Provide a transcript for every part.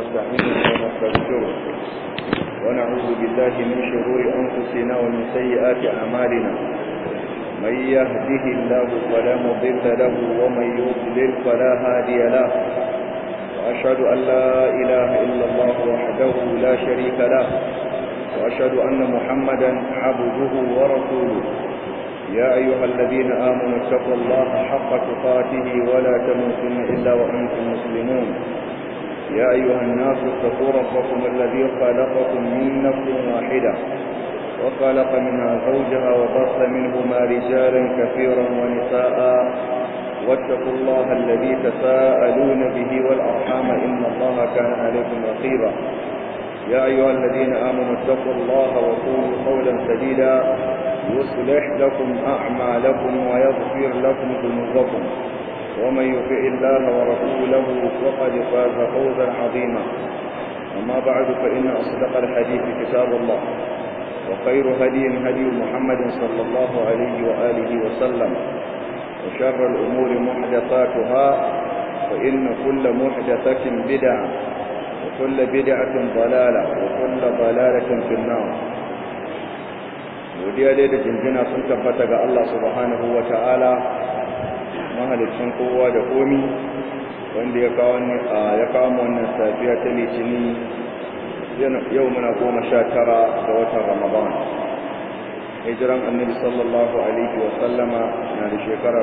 ونستعينه ونستغفره ونعوذ بالله من شرور أنفسنا ومن سيئات أعمالنا من يهده الله فلا مضل له ومن يضلل فلا هادي له وأشهد أن لا إله إلا الله وحده لا شريك له وأشهد أن محمدا عبده ورسوله يا أيها الذين آمنوا اتقوا الله حق تقاته ولا تموتن إلا وأنتم مسلمون يا أيها الناس اتقوا ربكم الذي خلقكم من نفس واحدة وخلق منها زوجها وبص منهما رجالا كثيرا ونساء واتقوا الله الذي تساءلون به والأرحام إن الله كان عليكم رقيبا يا أيها الذين آمنوا اتقوا الله وقولوا قولا سديدا يصلح لكم أعمالكم ويغفر لكم ذنوبكم ومن يطع الله ورسوله فقد فاز فوزا عظيما أما بعد فإن أصدق الحديث كتاب الله وخير هدي هدي محمد صلى الله عليه وآله وسلم وشر الأمور محدثاتها فإن كل محدثة بدعة وكل بدعة ضلالة وكل ضلالة في النار godiya dai da jinjina sun tabbata ga Allah subhanahu wa ta'ala mahalicin kowa da komi wanda ya kawo ya kawo wannan safiya ta litini yau muna goma sha tara ga watan ramadan hijiran annabi sallallahu alaihi wa sallama na da shekara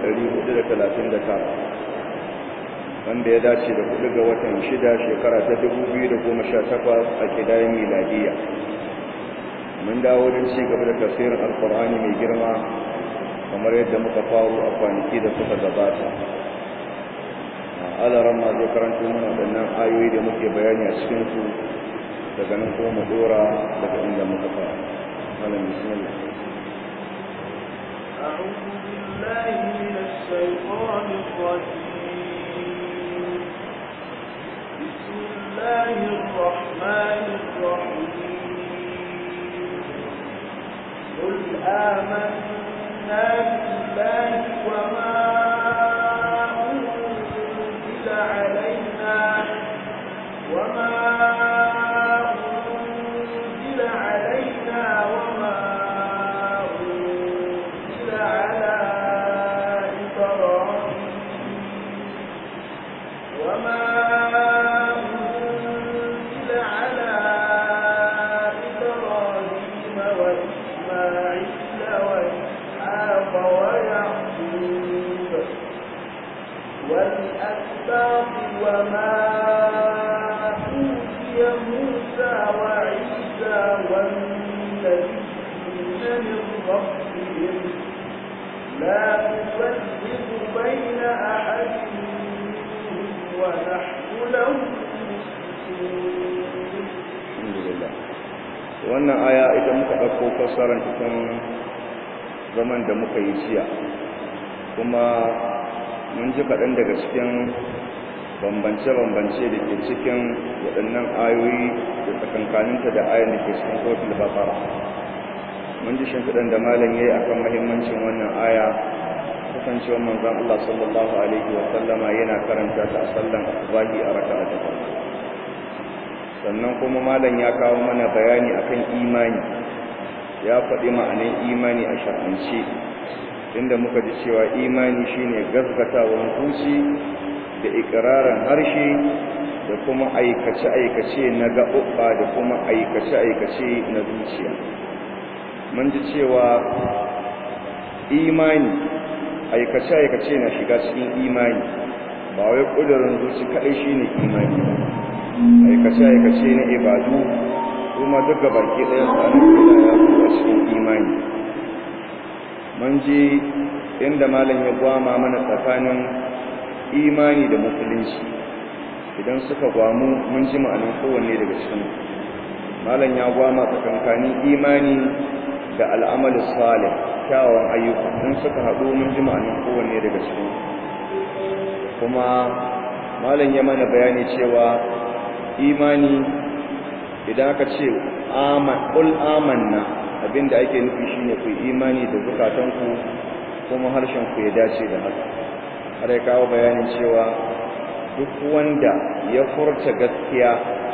1439 wanda ya dace da kudu ga watan shida shekara ta 2018 a kidayen miladiya mun dawo don ci gaba da tafsirin alkur'ani mai girma kamar yadda muka faru a kwanaki da suka gabata alaran ma zai karanto mana waɗannan ayoyi da muke bayani a cikinsu daga nan kuma mu dora daga inda muka fara malam bismillah أعوذ بالله من الشيطان الرجيم بسم الله الرحمن الرحيم قل آمنا بالله وما أنزل علينا وما أنزل علينا وما أنزل على إبراهيم وما أنزل على إبراهيم وإسماعيل وإسحاق ويعقوب والأسباط وما أوتي موسى وعيسى والنبيين من ربهم لا نفرق بين أحد منهم ونحن له alhamdulillah wannan aya ita muka ɗauko fassarar cikin zaman da muka yi jiya kuma mun ji kaɗan daga cikin bambance-bambance da ke cikin waɗannan ayoyi da tsakankaninta da ayan da ke cikin kotun bakara mun ji shimfiɗan da malam ya yi a kan mahimmancin wannan aya kasancewar manzan Allah sallallahu Alaihi wasallama yana karanta ta a sallan asubahi a raka'a ta farko sannan kuma malam ya kawo mana bayani akan imani ya faɗi ma'anin imani a shar'ance inda muka ji cewa imani shine gaskatawan zuci da ikirarin harshe da kuma aikace-aikace na gaɓuɓɓa da kuma aikace-aikace na zuciya mun ji cewa imani aikace-aikace na shiga cikin imani ba wai ƙudurin zuci kaɗai shine imani ba aikace-aikace na ibadu kuma duk ga baki ɗaya tsarin da ya a cikin imani mun ji inda malam ya gwama mana tsakanin imani da musulunci idan suka gwamu mun ji ma'anin kowanne daga cikin malam ya gwama tsakankanin imani da al'amalin salih kyawawan ayyuka in suka haɗu mun ji ma'anin kowanne daga cikin kuma malam ya mana bayani cewa imani idan aka ce ƙul amanna abinda ake nufi shine ku imani da zukatanku kuma harshen ku ya dace da haka har ya kawo bayanin cewa duk wanda ya furta gaskiya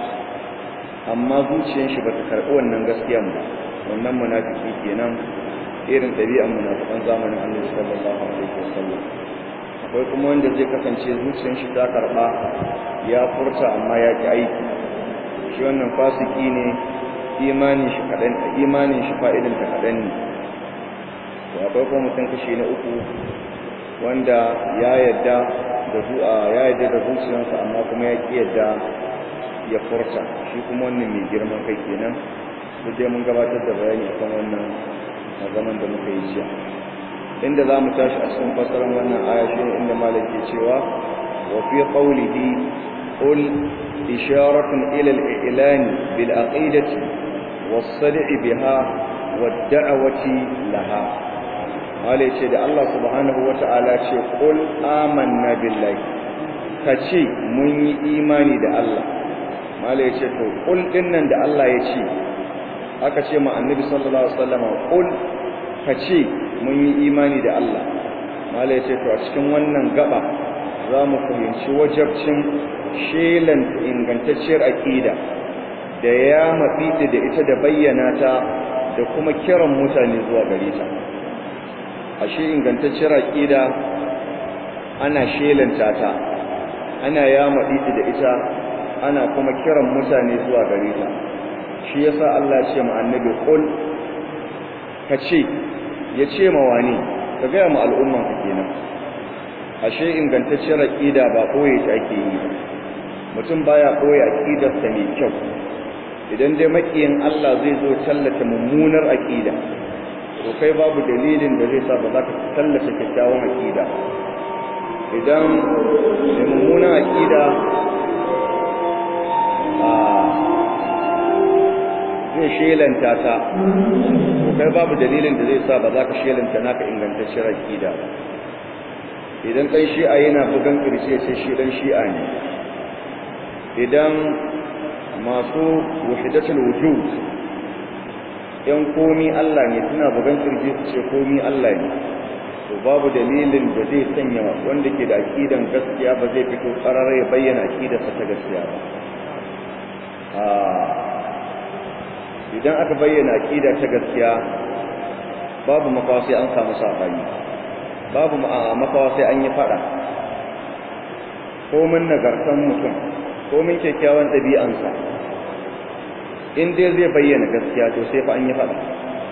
amma zuciyar shi bata karɓi wannan gaskiyan ba wannan munafiki kenan irin ɗabi'an munafikan zamanin Annabi sallallahu alaihi wasallam akwai kuma wanda zai kasance zuciyar shi ta karɓa ya furta amma ya ki aiki shi wannan fasiki ne imanin shi kaɗan imanin shi fa'idan ta kaɗan ne to akwai kuma mutum kashi na uku wanda ya yadda da zuwa ya yadda da zuciyarsa amma kuma ya ki yadda ya furta shi kuma wannan mai girman kai kenan duk dai mun gabatar da bayani akan wannan a zaman da muka yi jiya inda za mu tashi a cikin fasarar wannan aya shi inda malam ke cewa wa fi qawlihi qul isharatun ila al-i'lan bil aqidati was-sad'i biha wad-da'wati laha malai ce da Allah subhanahu wata'ala ce qul amanna billahi kace mun yi imani da Allah malai ce to qul dinnan da Allah ya ce aka ce ma annabi sallallahu alaihi wasallam qul kace mun yi imani da Allah malai ce to a cikin wannan gaba za mu fahimci wajabcin shelan ingantacciyar aqida da ya mafita da ita da bayyana ta da kuma kiran mutane zuwa gare ta ashe ingantacciyar aqida ana shelanta ta ana ya mafita da ita ana kuma kiran mutane zuwa gare ta shi yasa Allah ya ce ma annabi qul kace ya ce ma wani ka ga mu al'umman ka kenan ashe ingantacciyar aqida ba koyi ta ake yi mutum baya koyi aqidar sa mai kyau idan dai makiyin Allah zai zo tallata mummunar aqida to kai babu dalilin da zai sa ba za ka tallata kyakkyawan aqida idan da mummunar aqida zai shelanta ta to kai babu dalilin da zai sa ba za ka shelanta naka ingantacciyar aqida ba idan dan shi'a yana bugan kirce sai shi dan shi'a ne idan masu wahidatul wujud yan komi Allah ne suna bugan kirje su ce komi Allah ne to babu dalilin da zai sanya wanda ke da aqidan gaskiya ba zai fito karara ya bayyana aqidarsa ta gaskiya ba idan aka bayyana aqida ta gaskiya babu makawa sai an samu sabani babu makawa sai an yi fada komin nagartan mutum komin kyakkyawan ɗabi'ansa in dai zai bayyana gaskiya to sai fa an yi fada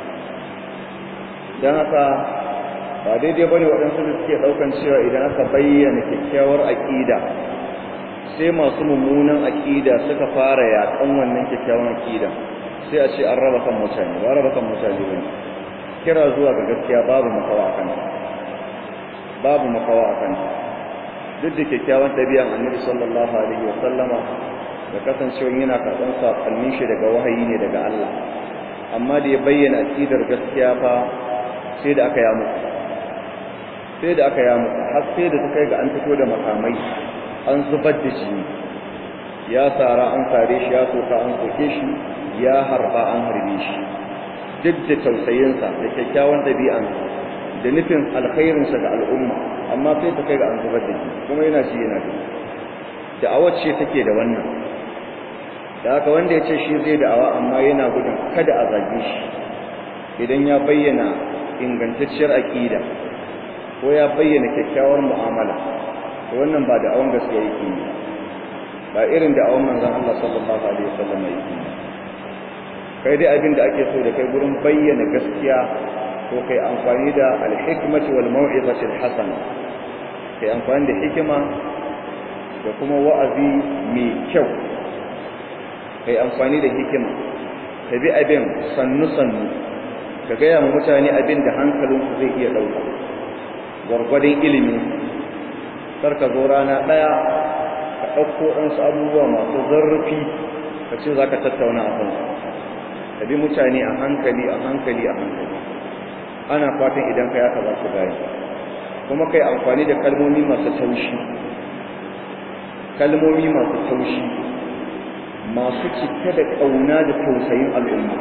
don haka ba daidai bane waɗansu da suke ɗaukan cewa idan aka bayyana kyakkyawar aƙida sai masu mummunan aƙida suka fara yaƙan wannan kyakkyawan aƙida sai a ce an raba kan mutane ba raba kan mutane bane kira zuwa ga gaskiya babu makawa akan babu makawa akan duk da kyakkyawan ɗabi'an annabi sallallahu alaihi wa sallama da kasancewa yana karɓar saƙonnin shi daga wahayi ne daga Allah amma da ya bayyana aƙidar gaskiya fa sai da aka ya muku sai da aka ya muku har sai da ta kai ga an fito da makamai an zubar da jini ya tsara an sare shi ya soka an soke shi ya harba an harbe shi duk da tausayinsa da kyakkyawan ɗabi'ansa da nufin alkhairinsa ga al'umma amma sai ta kai ga an zubar da jini kuma yana ci yana gani da'awar ce take da wannan da haka wanda ya ce shi zai da'awa amma yana gudun kada a zage shi idan ya bayyana ingantacciyar aƙida ko ya bayyana kyakkyawar mu'amala to wannan ba da'awan gaskiya yake yi ba irin da'awan manzon Allah sallallahu alaihi wasallam yake yi kai dai abin da ake so da kai gurin bayyana gaskiya ko kai amfani da al-hikmati wal mau'izati al-hasana kai amfani da hikima da kuma wa'azi mai kyau kai amfani da hikima ka bi abin sannu-sannu ka gaya ma mutane abin da hankalinsu zai iya ɗauka gwargwadon ilimi kar ka zo rana ɗaya ka ɗauko ɗansu abubuwa masu zarrafi ka ce za ka tattauna a kansu ka bi mutane a hankali a hankali a hankali ana fatan idan ka yaka za su gane kuma kai amfani da kalmomi masu taushi kalmomi masu taushi masu cike da ƙauna da tausayin al'umma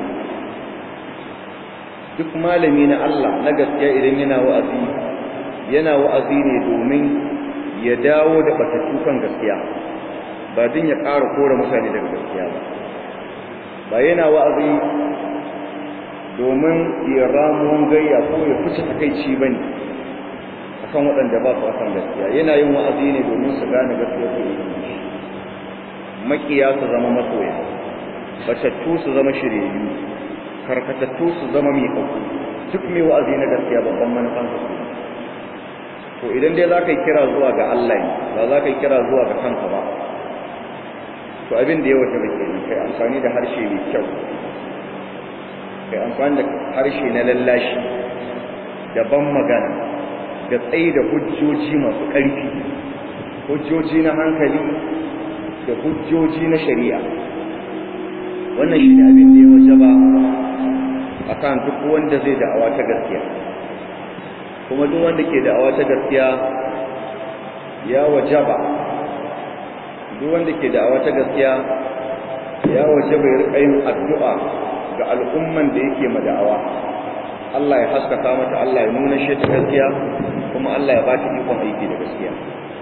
duk malami na Allah na gaskiya idan yana wa'azi yana wa'azi ne domin ya dawo da batattu kan gaskiya ba din ya ƙara kore mutane daga gaskiya ba ba yana wa'azi domin ya ramuwan gayya ko ya fice takaici ba ne a kan waɗanda ba su akan gaskiya yana yin wa'azi ne domin su gane gaskiya su yi makiya su zama masoya batattu su zama shiryayyu karkatattu su zama mai hauku duk mai wa'azi na gaskiya babban manufan su to idan dai za ka yi kira zuwa ga Allah ne ba za ka yi kira zuwa ga kanka ba to abin da ya wata rike ne kai amfani da harshe mai kyau kai amfani da harshe na lallashi da ban magana da tsayi da hujjoji masu ƙarfi hujjoji na hankali da hujjoji na shari'a wannan shi ne abin da ya waje ba a kan duk wanda zai da'awa ta gaskiya kuma duk wanda ke da'awa ta gaskiya ya waje ba duk wanda ke da'awa ta gaskiya ya waje bai rika yin addu'a ga al'umman da yake ma da'awa Allah ya haskaka mata Allah ya nuna shi ta gaskiya kuma Allah ya ba ta ikon aiki da gaskiya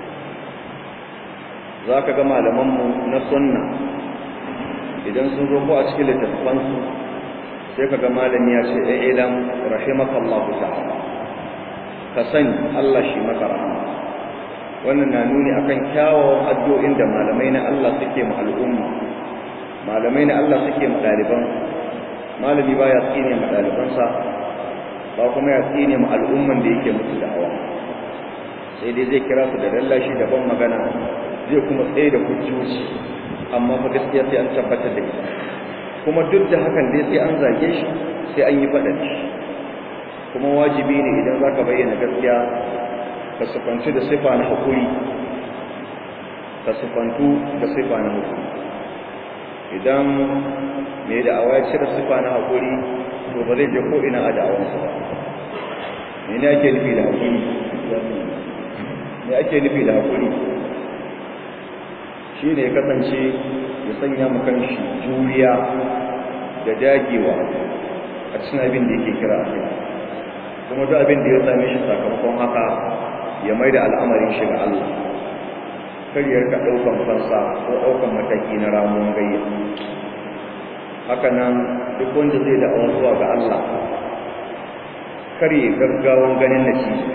za ka ga malamanmu na sunna idan sun zo ko a cikin littattafansu sai ka ga malami ya ce ɗan idan rahimakallahu ta'ala ka sani Allah shi maka rahama wannan na nuni akan kyawawan addu'o'in da malamai na Allah suke ma al'umma malamai na Allah suke ma ɗaliban malami ba ya tsine ma ɗalibansa ba kuma ya tsine ma al'umman da yake musu da'awa sai dai zai kira su da lallashi da ban magana zai kuma tsaye da hujjoji amma fa gaskiya sai an tabbatar da ita kuma duk da hakan dai sai an zage shi sai an yi faɗa shi kuma wajibi ne idan za ka bayyana gaskiya ka sufantu da sifa na haƙuri ka sufantu da sifa na haƙuri idan mai da'awa ya cire sifa na haƙuri to ba zai je ko ina a da'awansa ba me ne ake nufi da haƙuri me ake nufi da haƙuri shi ne ya kasance ya sanya makan shi juriya da dagewa a cikin abin da yake kira a kai kuma duk abin da ya same shi sakamakon haka ya mai da al'amarin shi ga Allah kar ya rika ɗaukan fansa ko ɗaukan mataki na ramuwan gayya haka nan duk wanda zai da'awa zuwa ga Allah kar ya gaggawan ganin natija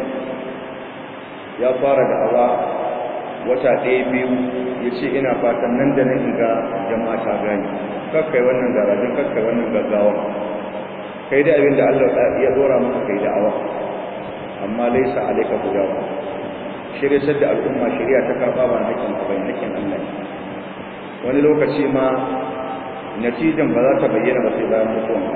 ya fara da'awa wata ɗaya biyu ya ce ina fatan nan da nan ga jama'a ta gani kakkai wannan garajin kakkai wannan gaggawa kai da abin da Allah ya dora maka kai da'awa amma laisa alaika gudawa shirye da al'umma shirya ta karba ba nakin bai nakin Allah wani lokaci ma natijan ba za ta bayyana ba sai bayan mutuwan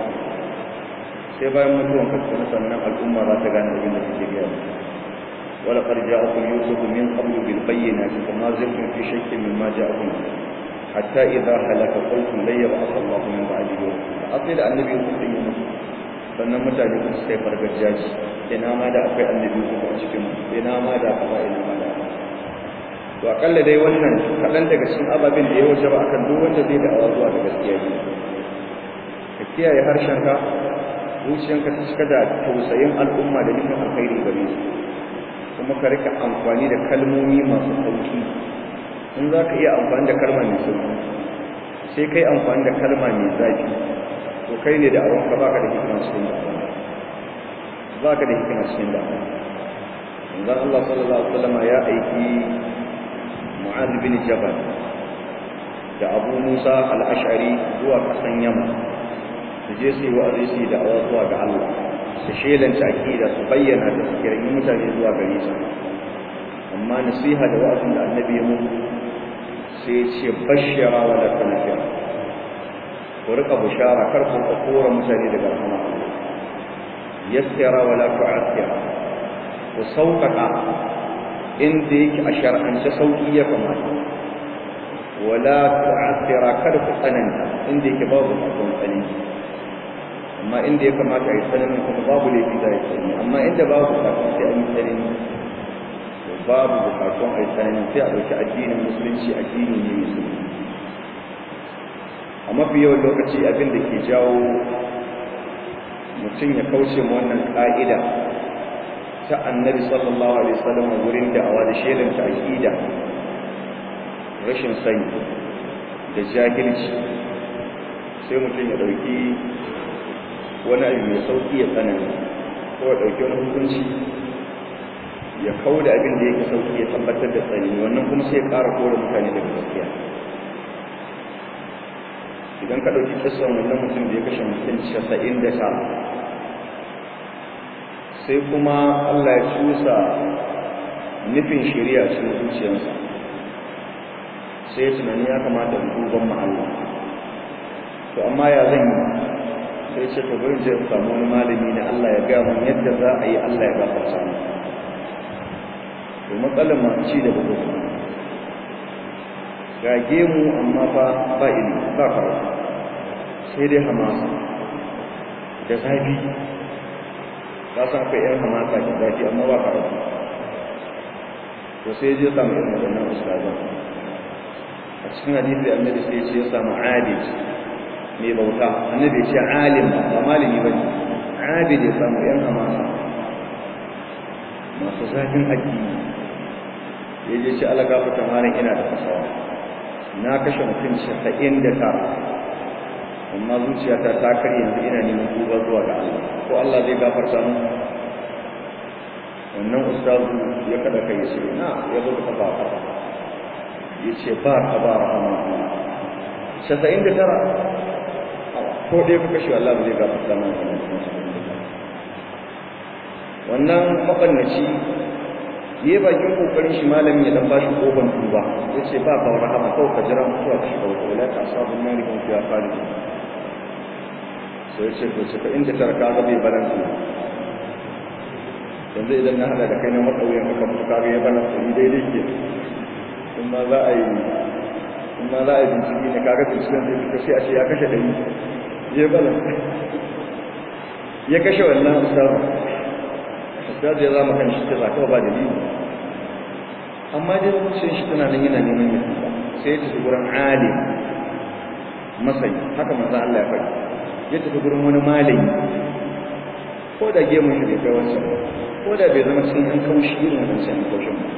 sai bayan mutuwan ka sannan al'umma za ta gane abin da kake gaya ولقد جاءكم يوسف من قبل بالبينات فما زلتم في شك مما جاءكم حتى إذا هلك قلتم لن يبعث الله من بعده أصل النبي يوسف يونس sannan mutane kun sai fargajiyaji ina ma da akwai annabi ku a cikin ina ma da kaza ina ma da to akalla dai wannan kadan daga cikin ababin da ya wuce ba akan duk wanda zai da zuwa da gaskiya ne ka kiyaye harshenka zuciyanka ta cika da tausayin al'umma da nufin alkhairi gare su kuma ka rika amfani da kalmomi masu sauki in za ka iya amfani da kalma mai sauki sai kai amfani da kalma mai zafi to kai ne da awon ka baka da hikima cikin da baka da hikima cikin da manzon Allah sallallahu alaihi wasallam ya aiki Mu'adh bin Jabal da Abu Musa al-Ash'ari zuwa kasan Yaman su je su yi wa'azi su da awa zuwa ga Allah su shelanta aqida su bayyana da su kiran mutane zuwa gare su amma nasiha da wa'azin da annabi ya mutu sai ce bashira wa la tanfira ku rika bushara kar ku kora mutane daga rahama yassira wa la tu'assira ku sauƙaƙa inda yake a shar'ance sauƙi ya kamata wala tu'assira kar ku tsananta inda yake babu tsakon tsanani amma inda ya kamata a yi tsananin kuma babu laifi da ya tsanani amma inda babu tsakon sai an yi tsanani babu bukatun a yi tsanani sai a ɗauki addinin musulunci addini ne musulunci a mafi yawan lokaci abin da ke jawo mutum ya kauce ma wannan ƙa'ida ta annabi sallallahu alaihi wasallam wurin da'awa da shelan ta aqida rashin sani da jahilci sai mutum ya dauki wani abu mai sauki ya tsanani ko ya dauki wani hukunci ya kawo da abin da yake sauki ya tabbatar da tsanani wannan kuma sai ya ƙara kore mutane daga gaskiya idan ka ɗauki kisan wannan mutum da ya kashe mutum casa'in da ta sai kuma Allah ya cusa nufin shari'a cikin zuciyarsa sai ya tunani ya kamata in duban ma'alla to amma ya zan yi sai ce to bari je samu wani malami na Allah ya gaya mun yadda za a yi Allah ya gafarta mu to matsalar masu ci da bugu gage mu amma fa ba ilimi ba karatu sai dai hamasa da zafi ka san akwai yan hamasa da zafi amma ba karatu to sai je samu irin wadannan ustazan a cikin hadisi annabi sai ce ya samu abid mai bauta annabi ce alim ba malami bane abid ya samu yan hamasa masu zafin addini ya je ce ala gafata malam ina da fasawa na kashe mutum casa'in da tara amma zuciyata ta karye yanzu ina neman tuba zuwa ga Allah ko Allah zai gafarta mu wannan ustazu ya kada kai shi na ya zo ka ba ya ce ba ka ba rahama casa'in da tara ko dai ka kashe Allah zai gafarta mu wannan mabannaci yi bakin kokarin shi malamin ya dan bashi kofar tuba ya ce ba ka rahama kawai ka jira mutuwa ka shiga wata wala ta sabon nan rikin fiya fari sai ya ce to ce ka inda tarka ga bai balansu yanzu idan na hada da kai na matsauyin ka mutu ka ga ya balansu ni daidai ke in ma za a yi in ma za a yi bincike ne kaga binciken zai fita sai a ce ya kashe ɗari ya balansu ya kashe wannan ustazu ustazu ya zama kan shi ta zaka ba dalili amma dai zuciyar shi tana nan yana neman yin tuba sai ya tafi gurin alim masai haka manzo Allah ya faɗi ya tafi gurin wani malami ko da gemun shi bai kai wancan ko da bai zama cikin an kaushi irin wancan an kaushin ba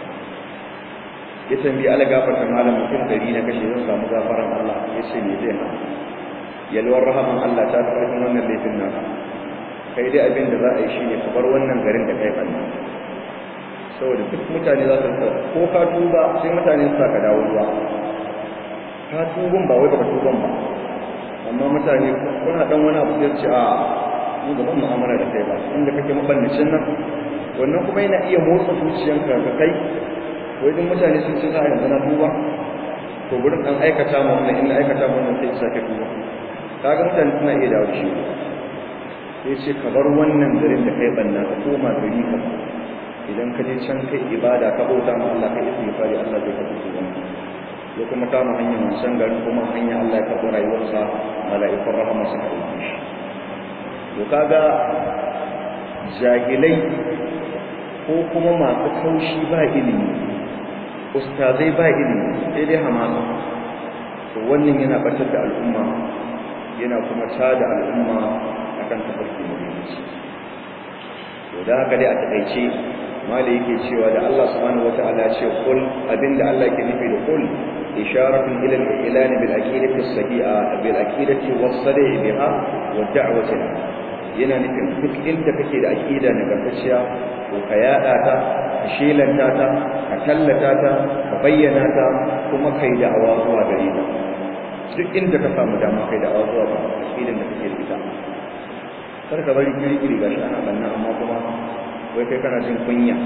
ya tambayi ala gafarta malam mutum dari na kashe zan samu gafaran Allah ya ce me zai hana yalwar rahaman Allah ta fi wannan laifin naka kai dai abin da za a yi shi ne ka bar wannan garin da kai fanni saboda duk mutane za su rika ko ka tuba sai mutane su ka dawo ruwa ka tubun ba wai baka tuban ba amma mutane kuna dan wani abu sai ce a ni ba zan mu'amala da kai ba inda kake mabannacin nan wannan kuma yana iya motsa zuciyanka ka kai wai duk mutane sun ce za a yanzu na tuba to gurin dan aikata mu wannan inda aikata mu wannan sai isa ka tuba kaga mutane suna iya dawo shi sai ce ka bar wannan garin da kai banna ka koma gari ka idan ka je can kai ibada ka bauta ma Allah kai istighfari Allah zai karɓi tuban ya kuma kama hanyar wancan garin kuma hanya Allah ya karɓi rayuwarsa mala'ikun rahama suka ɗauke shi to kaga jahilai ko kuma masu kaushi ba ilimi ustazai ba ilimi sai dai hamasa to wannan yana batar da al'umma yana kuma tada al'umma akan tafarki na bincike to da haka dai a takaice mala yake cewa da Allah subhanahu wataala ya ce kul abinda Allah yake nufi da kul isharatu ila al-ilan bil aqidati as-sahiha bil aqidati was-sadih biha wa da'wati yana nufin duk inda kake da aqida na gargajiya to ka yada ta ka shelanta ta ka tallata ta ka bayyana ta kuma kai da'awa zuwa gare ta duk inda ka samu dama kai da'awa zuwa ga aqidan da kake da ita kar ka bari kiri-kiri gashi ana banna amma kuma wai kai kana jin kunya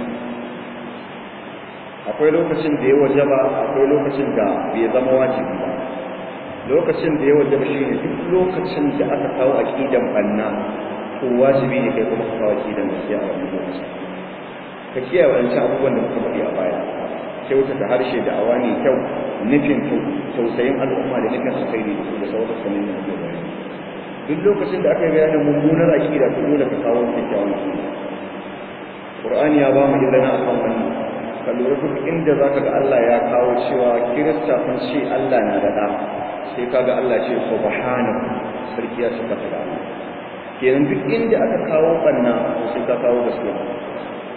akwai lokacin da ya wajaba akwai lokacin da bai zama wajibi ba lokacin da ya wajaba shi ne duk lokacin da aka kawo aqidan banna to wajibi ne kai kuma ka kawo aqidan gaskiya a wannan lokacin ka kiyaye wancan abubuwan da muka faɗi a baya kyautata harshe da awa ne kyau nufin tausayin al'umma da nufin alkhairi da sauran sanin da ake bayani duk lokacin da aka yi bayanin mummunar aqida to dole ka kawo kyakkyawan aqida Qur'ani ya ba mu izina akan wannan ka lura duk inda zaka ga Allah ya kawo cewa kirista sun ce Allah na da da sai kaga Allah ce subhanahu sarki ya saka da kenan duk inda aka kawo banna sai ka kawo gaskiya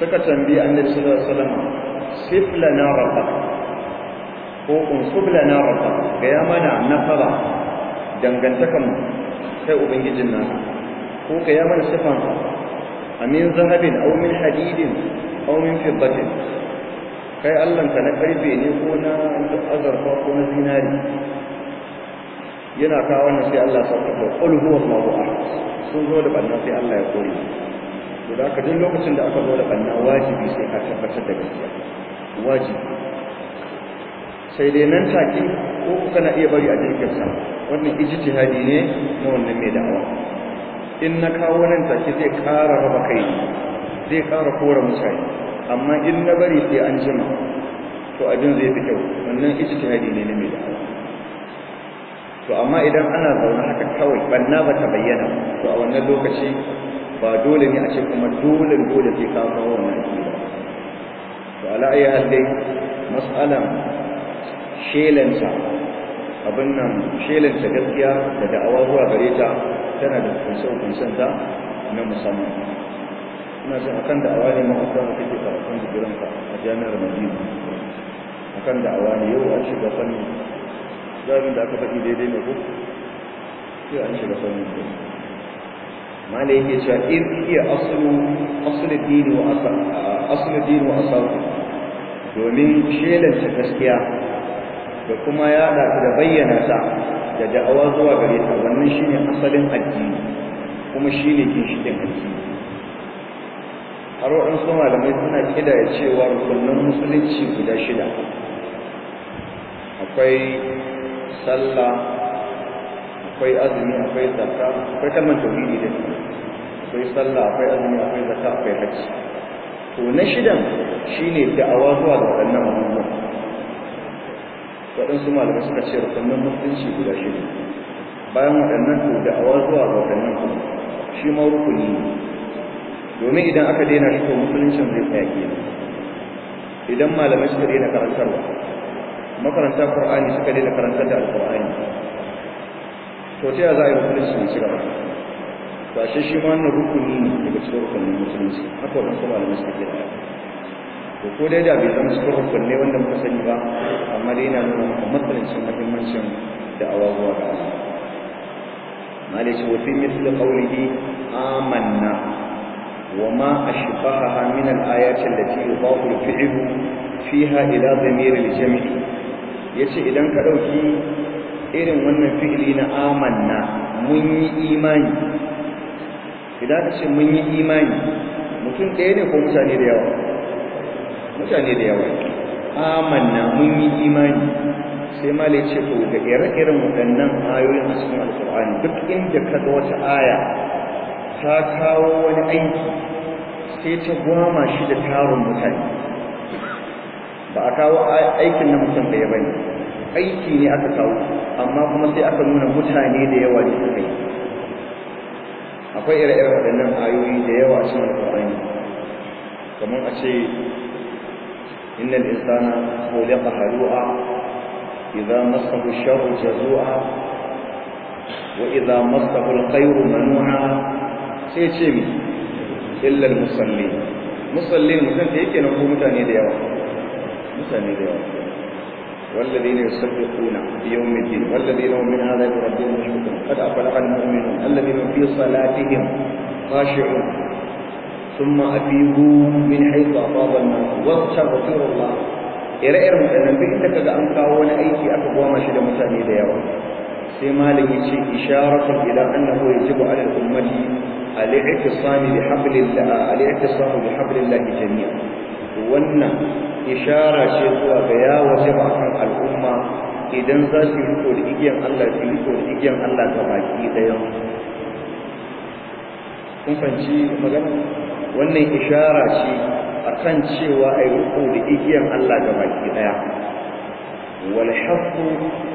suka tambayi annabi sallallahu alaihi wasallam sif lana rabbak ko unsub lana rabbak ga ya mana nasara dangantakan kai ubangijin naka ko ga ya mana sifan amin zahabin aw min hadidin aw min fiddatin kai Allah ka na karfe ne ko na azarfa ko na zinari yana kawo wannan sai Allah sauka da qul huwa Allahu ahad sun zo da banna sai Allah ya kore to da duk lokacin da aka zo da banna wajibi sai ka tabbatar da gaskiya wajibi sai dai nan take ko kana iya bari a jirgin sa wannan ijtihadi ne na wannan mai da'awa in na kawo nan take zai ƙara raba kai zai ƙara kora mutane amma in na bari sai an jima to abin zai fi kyau wannan ijtihadi ne na mai da'awa to amma idan ana zaune haka kawai banna ba ta bayyana to a wannan lokaci ba dole ne a ce kuma dole dole sai ka kawo wannan akida to ala ayi hal dai mas'alan shelanta abin nan shelanta gaskiya da da'awa zuwa gare ta tana da kunshe ta na musamman ina jin akan da'awa ne ma akwai da kake karatun jiranka a jami'ar Madina akan da'awa ne yau an shiga fanni zabin da aka faɗi daidai ne ko sai an shiga fanni ko mala yake cewa in iya aslu aslu dini wa asal aslu dini wa asal domin shelanta gaskiya da kuma yada da bayyana ta da da'awa zuwa gare ta wannan shine asalin addini kuma shine ginshiƙin addini har waɗansu malamai suna kidaya cewa rukunin musulunci guda shida akwai sallah akwai azumi akwai zakka akwai kalmar tauhidi da akwai sallah akwai azumi akwai zakka akwai hajji to na shidan shine da'awa zuwa ga waɗannan abubuwan waɗansu malamai suka ce rukunin musulunci guda shida bayan waɗannan to da'awa zuwa ga waɗannan kuma shi ma rukuni ne domin idan aka daina shi to musuluncin zai tsaya kenan idan malamai suka daina karantarwa makaranta qur'ani suka daina karantar da alqur'ani to ta za a yi musulunci ne cigaba to ashe shi ma wannan rukuni ne daga cikin rukunin musulunci haka wannan kuma malamai suka ke da to ko dai da bai zama cikin rukunai wanda muka sani ba amma dai yana nuna maka matsalancin muhimmancin da'awa zuwa ga Allah malai ce wa fi misli qawlihi amanna وما أشبهها من الآيات التي يضاف الفعل فيها إلى ضمير الجمع yace idan ka dauki irin wannan fi'ili na amanna mun yi imani idan ka ce mun yi imani mutum ɗaya ne ko mutane da yawa mutane da yawa amanna mun yi imani sai ma ce to da ire-iren waɗannan ayoyin a cikin alkur'ani duk inda ka ga wata aya ta kawo wani aiki sai ta gwama shi da tarin mutane ba a kawo aikin na mutum da ya bane aiki ne aka kawo amma kuma sai aka nuna mutane da yawa da suka yi akwai ire-iren waɗannan ayoyi da yawa a cikin alƙur'ani kamar a ce innal insana khuliqa halu'a idza massahu sharru jazua wa idza massahu alkhairu manu'a sai ce mi illal musalli musallin mutum da yake nan ko mutane da yawa mutane da yawa والذين يصدقون بيوم الدين والذين هم من عذاب ربهم مشفقون قد أفلح المؤمنون الذين في صلاتهم خاشعون ثم أفيضوا من حيث أفاض الناس واستغفروا الله ire-iren waɗannan duk inda kaga an kawo wani aiki aka goma shi da mutane da yawa sai malam ya ce isharatu ila annahu yajibu ala al-ummati al-i'tisami bi hablillah al-i'tisamu bi hablillah jami'a wannan ishara ce zuwa ga ya wajaba kan al'umma idan za su riko da igiyan Allah su riko da igiyan Allah ga baki daya kun fanci magana wannan ishara ce akan cewa ai riko da igiyan Allah ga baki daya wal haqqu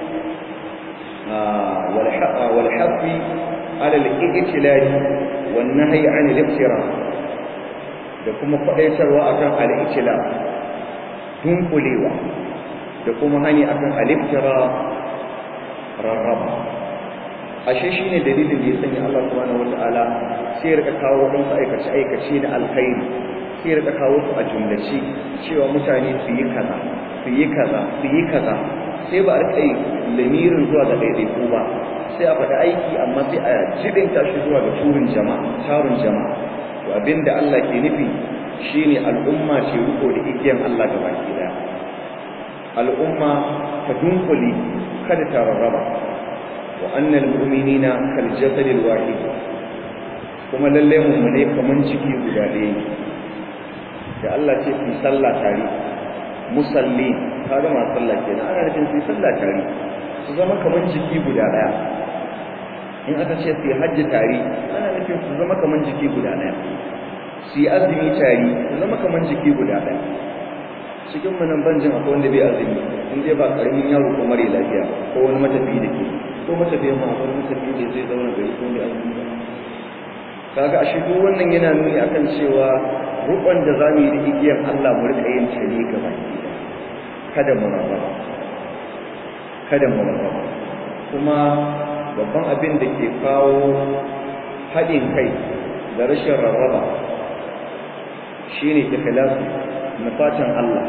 والحث على الاجتلال والنهي عن الابتراء da kuma faɗaitarwa akan al-ijtila dunkulewa da kuma hani akan al-ibtira rarraba ashe shine dalilin da ya sanya Allah subhanahu wataala sai ya rika kawo wadansu aikace aikace da alkhairi sai rika kawo su a jumlace cewa mutane su yi kaza su yi kaza su yi kaza sai ba a rika yi lamirin zuwa ga ɗaiɗaiku ba sai a faɗi aiki amma sai a jibinta shi zuwa ga turin jama'a tarun jama'a to abinda Allah ke nufi shine al'umma ce riko da igiyan Allah ga baki daya al'umma ta dunkule kada ta rarraba wa annal mu'minina kal jasad al wahid kuma lalle mu'mine kaman ciki guda ɗaya ne da Allah ce su sallah tare musalli kaga ma sallah kenan ana nufin su sallah tare su zama kaman jiki guda ɗaya in aka ce su hajji tare ana nufin su zama kaman jiki guda ɗaya su yi azumi tare su zama kaman jiki guda ɗaya cikin manan banjin akwai wanda bai azumi in dai ba karamin yaro ko mare lafiya ko wani matafi da ke ko matafi ma akwai matafi da zai zauna gari ko mai azumi ba kaga ashe duk wannan yana nuni akan cewa rukun da zamu yi da igiyar Allah mu rika yin ta ne gaba kada mu rarraba kada mu rarraba kuma babban abin da ke kawo haɗin kai da rashin rarraba shine ikhlasu na fatan Allah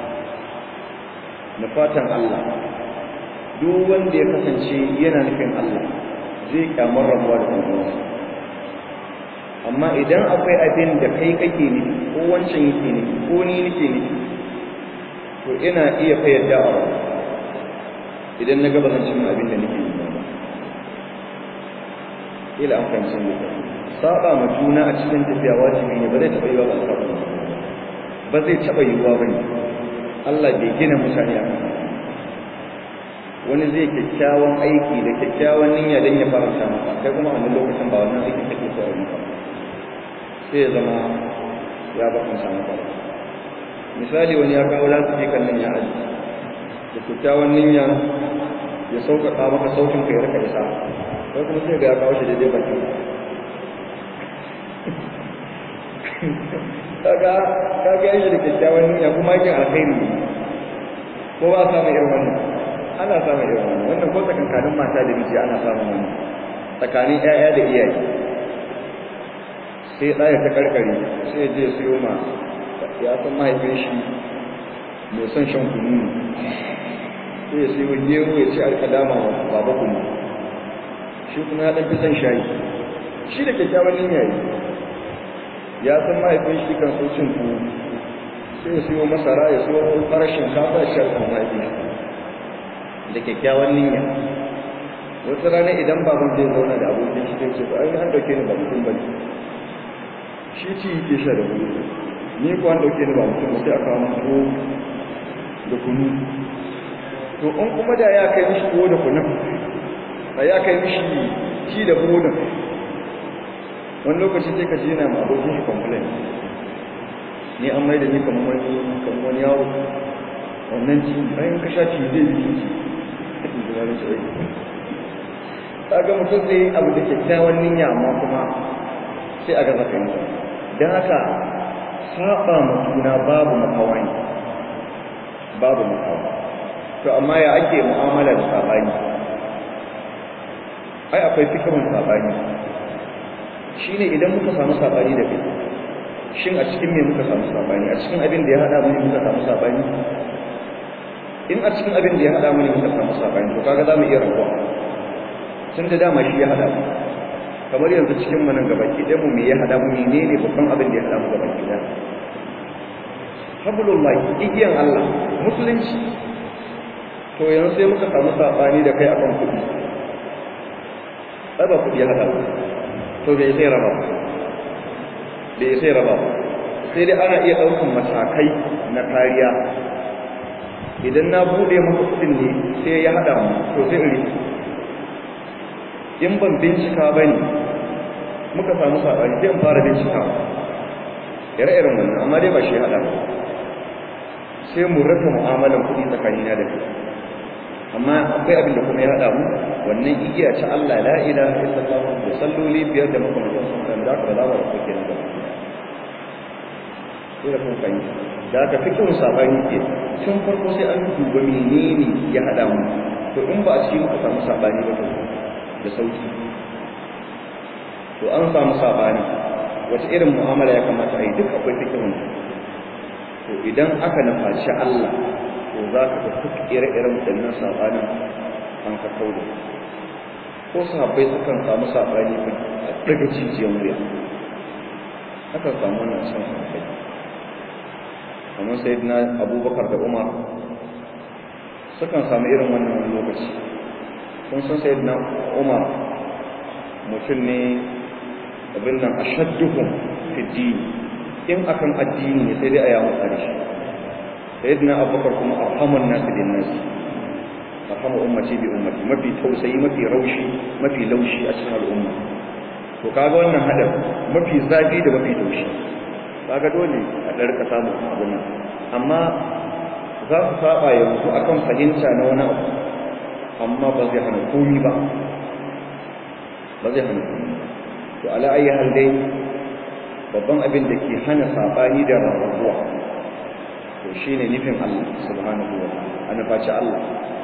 na fatan Allah duk wanda ya kasance yana nufin Allah zai kyamar rabuwa da kuma amma idan akwai abin da kai kake ne ko wancan yake ne ko ni nake ne to ina iya fayar da awa idan na gaba zan cin abin da nake yi ba ila an fahimci ne saba ma juna a cikin tafiya wajibi ne ba zai taɓa yiwa ba saba ba zai taɓa yiwuwa ba ne Allah bai gina mutane a kan wani zai kyakkyawan aiki da kyakkyawan niyya don ya faranta maka kai kuma a lokacin ba wannan aikin kake so a yi maka sai ya zama ya bakon samu ba misali wani ya kawo lasu kan nan ya aji da kyakkyawan niyya ya sauƙaƙa maka saukin ka ya rika isa kai kuma sai ga ya kawo shi daidai bakin kaga kaga shi da kyakkyawan niyya kuma yake alkhairi ko ba samu irin wannan ana samun irin wannan wannan ko tsakankanin mata da miji ana samun wannan tsakanin ƴaƴa da iyaye sai ɗaya ta karkare sai je siyo ma ya san mahaifin shi mai son shan kunu sai ya siyo gero ya ci alƙadama wa baba kunu shi kuma ya ɗan fi son shayi shi da kyakkyawan niyya ya san mahaifin shi kan so cin tuwo sai ya siyo masara ya siyo farar shinkafa shi alkan mahaifin shi da kyakkyawan niyya wata rana idan baban zai zauna da abokin shi sai ce ba ai an dauke ni ba mutum bane shi ci yake sha da wuri ni ko an dauke ni ba mutum sai aka kawo tuwo da kunu to in kuma da ya kai mishi tuwo da kunun da ya kai mishi ci da buɗin wani lokaci sai ka ji yana ma abokin shi complain ni an mai da ni kamar wani kamar wani yawo wannan ci bayan ka sha ci zai yi ci cikin zuwa da shi kaga mutum zai abu da kyakkyawan niyya amma kuma sai a gaza kai don haka saba ma juna babu makawai babu makawa to amma ya ake mu'amala da sabani ai akwai fikirin sabani shine idan muka samu sabani da kai shin a cikin me muka samu sabani a cikin abin da ya hada mu ne muka samu sabani in a cikin abin da ya hada mu ne muka samu sabani to kaga zamu iya rabuwa tun da dama shi ya hada mu kamar yanzu cikin mu nan gabaki ɗaya mu me ya hada mu menene babban abin da ya hada mu gabaki ɗaya hablullahi igiyan Allah musulunci to yanzu sai muka samu sabani da kai akan kuɗi ai ba kuɗi ya hada mu to bai sai raba bai sai raba sai dai ana iya ɗaukan matakai na kariya idan na bude maka kudin ne sai ya hada mu to sai in in ban bincika bane muka samu sabani sai in fara bincika ire-iren wannan amma dai ba shi hada mu sai mu rasa mu'amalan kudi tsakanina da kai amma akwai abin da kuma ya hada mu wannan igiya ta Allah la ilaha illallah da salloli biyar da makamantan sun kan da ka zama da kuke nan gaba sai da kun fahimta da aka fi kyau sabani ke tun farko sai an duba menene ya hada mu to in ba a cikin muka samu sabani ba da sauki to an samu sabani wace irin mu'amala ya kamata a yi duk akwai fikihun to idan aka nufaci Allah to za ka ga duk ire-iren waɗannan sabanin an ka kauda ko sahabbai sukan samu sabani a daga jijiyar wuya akan samu wannan san sahabbai kamar sayyidina abubakar da umar sukan samu irin wannan wani lokaci kun san sayyidina umar mutum ne abin nan ashadduhum fi dini in akan addini ne sai dai a yamu tsari shi sayyidina abubakar kuma arhamun nasu din nasu arhamu ummati bi ummati mafi tausayi mafi raushi mafi laushi a cikin al'umma to kaga wannan hadar mafi zafi da mafi taushi kaga dole a ɗarka samun abin nan amma za su saba yanzu akan fahimta na wani abu amma ba zai hana komi ba ba zai hana komi to ala ayi hal dai babban abin da ke hana sabani da rarrabuwa to shine nufin Allah subhanahu wa ta'ala ana faci Allah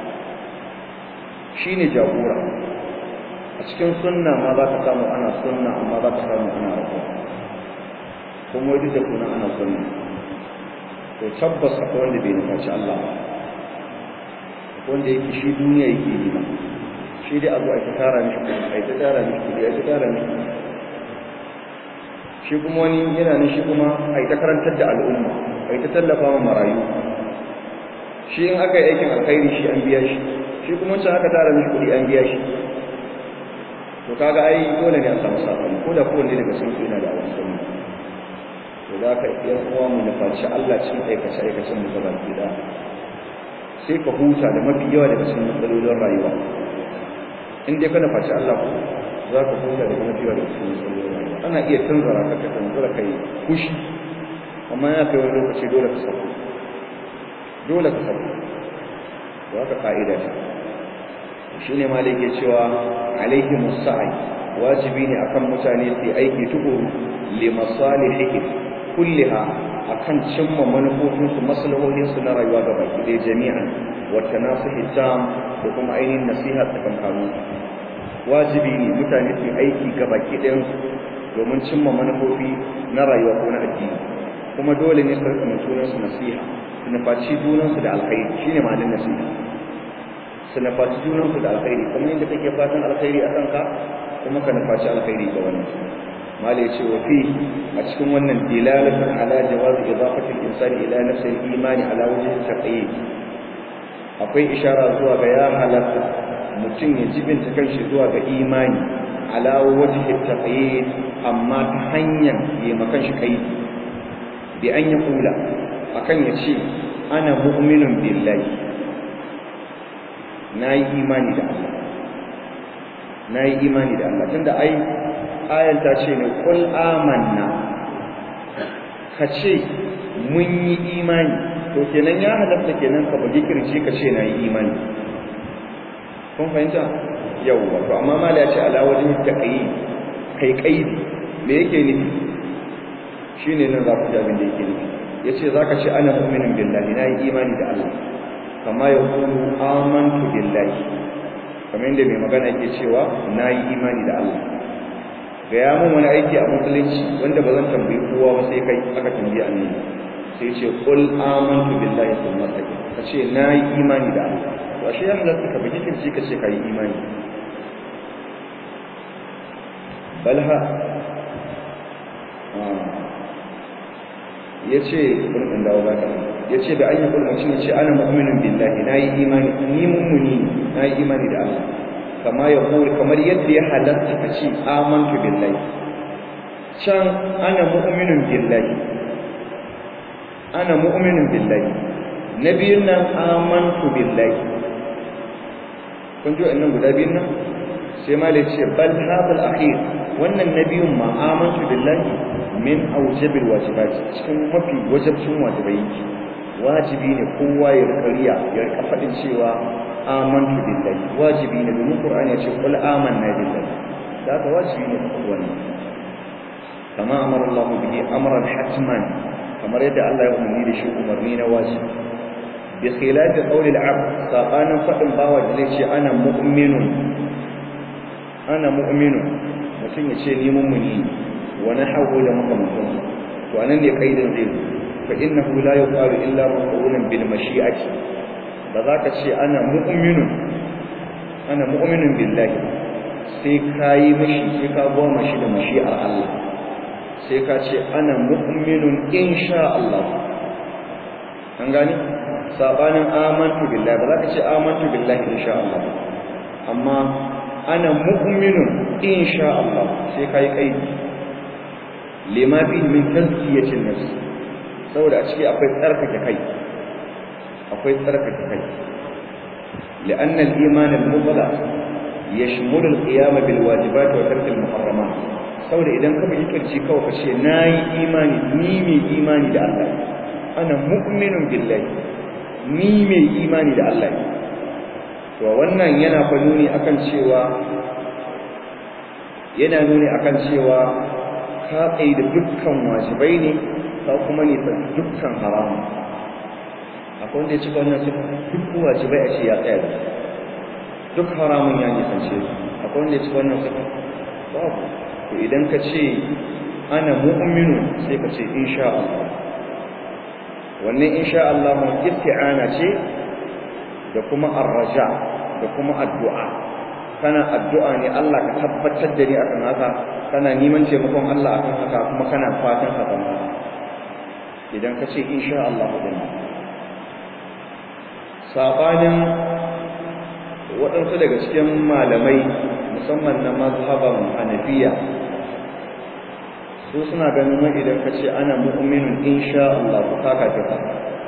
shine jagora a cikin sunna ma za ka samu ana sunna amma za ka samu ana rabuwa kuma wani da kuna ana sunna to tabbas akwai wanda bai nufaci Allah ba wanda yake shi duniya yake yi ba shi dai abu a ta tara mishi kuma a ta tara mishi kudi a ta tara mishi shi kuma wani yana nan shi kuma a ta karantar da al'umma a ta tallafa wa marayu shi in aka yi aikin alkhairi shi an biya shi shi kuma wancan aka tara mishi kudi an biya shi to kaga ai dole ne a samu sakamako ko da kowanne daga cikin su yana da awon sunna to za ka yan uwa mu nufaci Allah cikin aikace aikacen mu gaba ki da sai ka huta da mafi yawa daga cikin matsalolin rayuwa in dai ka nufaci Allah ku za ka huta daga mafi yawa daga cikin matsalolin rayuwa ana iya tanzara ka ka tanzara kai kushi amma ya kai wani lokaci dole ka sako dole ka sako to haka ka'ida ce shine malai ke cewa alaihi musa'i wajibi ne akan mutane su aiki tukuru li masalihihim kulliha akan cimma manufofinsu maslahohinsu na rayuwa ga baki ɗaya jami'an wata nasu hitam da kuma ainihin nasiha tsakankanin wajibi ne mutane su aiki ga baki ɗayansu domin cimma manufofi na rayuwa ko na addini kuma dole ne su rika junansu nasiha su nufaci junansu da alkhairi shine ma'anin nasiha su nufaci junansu da alkhairi kuma yadda kake fatan alkhairi a kanka kuma ka nufaci alkhairi ga wannan mala ya ce wa fi a cikin wannan dilalatan ala jawaz idafati al-insan ila nafsi al-imani ala wajhi taqyid akwai ishara zuwa ga ya halatta mutum ya jibinta kanshi zuwa ga imani ala wajhi taqyid amma ta hanyar yi makan shi kai bi an ya kula akan ya ce ana mu'minun billahi nayi imani da Allah nayi imani da Allah tunda ai ayan ta ce ne kul amanna ka ce mun yi imani to kenan ya halatta kenan ka bugi kirci ka ce na yi imani kun fahimta yawwa to amma mala ya ce ala wajen taqyi kai kaidi me yake nufi shine nan za ku ji abin da yake nufi yace zaka ce ana mu'minin billahi na yi imani da Allah kama ya kulu amantu billahi kamar yadda mai magana yake cewa na yi imani da Allah ga ya mun wani aiki a musulunci wanda ba zan tambayi kowa ba sai kai aka tambayi annabi sai ce qul amantu billahi thumma taqi ka ce na yi imani da Allah to ashe ya halatta ka bigi kirci ka ce ka yi imani balha ya ce ɗin dawo ba ka ya ce da an yi kulmacin ya ce ana mu'minin billahi na yi imani ni mummuni na yi imani da Allah kama ya kuri kamar yadda ya halatta ka ce amantu billahi can ana mu'minin billahi ana mu'minin billahi na biyun nan amantu billahi kun ji wa'annan guda biyun nan sai ma ce bal hadal akhir wannan nabiyun ma amantu billahi min aujabil wajibat cikin mafi wajibcin wajibai wajibi ne kowa ya rikariya ya rika fadin cewa amantu billahi wajibi ne domin qur'ani ya ce qul amanna billahi da ka wajibi ne ka faɗi wannan kama amara Allah bihi amran hatman kamar yadda Allah ya umarni da shi umarni na wajibi bi khilafi qawli al-abd sabanin fadin bawa da zai ce ana mu'minun ana mu'minun mutum ya ce ni mummuni wa nahwu da makamantan to anan ne kaidin zai zo fa innahu la yuqalu illa maqulun bil mashi'ati ba za ka ce ana mu'minun ana mu'minun billahi sai kayi mashi sai ka goma shi da mashi'ar Allah sai ka ce ana mu'minun insha Allah an gani sabanin amantu billahi ba za ka ce amantu billahi insha Allah amma ana mu'minun insha Allah sai kai kai lima fi min tazkiyatin nafs saboda a ciki akwai tsarkake kai akwai tsarkake kai لأن الإيمان المطلق يشمل القيام بالواجبات وترك المحرمات saboda idan ka bi kirci kawai ka ce nayi imani ni mai imani da Allah ana mu'minun billahi ni mai imani da Allah to wannan yana fa nuni akan cewa yana nuni akan cewa ka tsaye da dukkan wajibai ne ka kuma ne dukkan haramun akwai wanda ya cika wannan sifa duk wajibai a ce ya tsaya da duk haramun ya nisance su akwai wanda ya cika wannan sifa babu to idan ka ce ana mu'minu sai ka ce insha Allah wannan insha Allah mun isti'ana ce da kuma arraja da kuma addu'a kana addu'a ne Allah ka tabbatar da ni akan haka kana neman taimakon Allah akan haka kuma kana fatan haka idan ka ce insha Allah din sabanin waɗansu daga cikin malamai musamman na mazhaban hanafiya su suna ganin wani idan ka ce ana mu'minun insha Allah ku kaka ta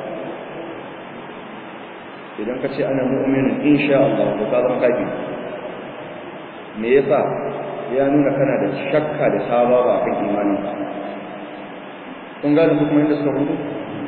idan ka ce ana mu'minun insha Allah ku ka zama kafi me yasa ya nuna kana da shakka da sababa kan imanin kun gane hukumar da suka hudu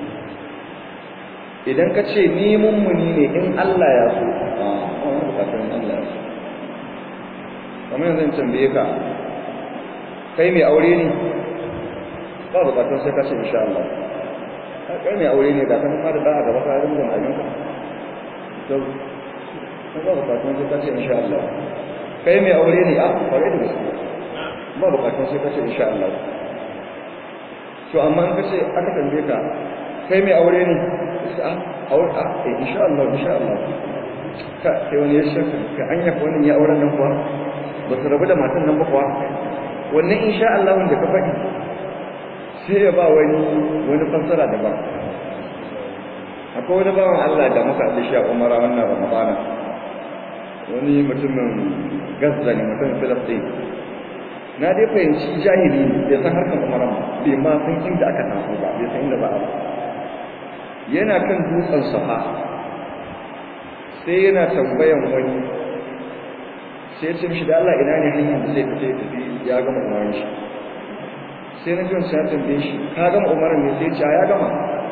idan ka ce ni mummuni ne in Allah ya so a wani bukatun Allah ya so kamar yanzu in tambaye ka kai mai aure ne ba bukatun sai ka ce insha Allah kai mai aure ne ga kan ma da a gaba ka rinda mai ka to ba bukatun sai ka ce insha Allah kai mai aure ne a kware da gaske ba bukatun sai ka ce insha Allah to amma in ka ce aka tambaye ka kai mai aure ne a aure a eh insha Allah insha Allah ka sai wani ya shaka ka anya ko wannan ya auren nan kuwa ba su rabu da matan nan ba kuwa wannan insha Allah wanda ka faɗi sai ya ba wani wani fassara daban akwai wani bawan Allah da muka da shi a Umara wannan Ramadana wani mutumin Gaza ne mutumin Filistin na dai fahimci jahili bai san harkar Umara bai ma san inda aka taso ba bai san inda ba a yana kan dutsen safa sai yana tambayan wani sai ce mishi da Allah ina ne hanyar da zai fita tafi ya gama umarin shi sai na jiwon sai tambaye shi ka gama umarin ne sai ce ya gama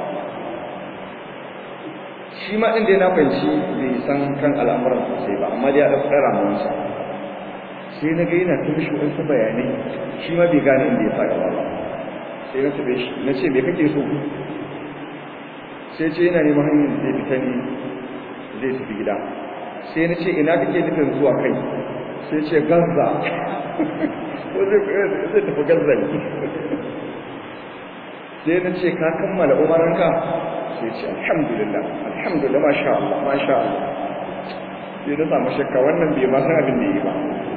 shi ma ɗin da na fahimci bai san kan al'amuran sosai ba amma dai ya ɗauki ɗara mawansa sai na ga yana ta mishi wasu bayanai shi ma bai gane inda ya sa gaba ba sai na tabe shi na ce me kake so sai ce yana neman hanyar da zai fita ne zai tafi gida sai na ce ina kake nufin zuwa kai sai ce gaza ko zai tafi gaza ne sai na ce ka kammala umaranka sai ce alhamdulillah alhamdulillah masha Allah masha Allah sai na samu shakka wannan bai ma san abin da yi ba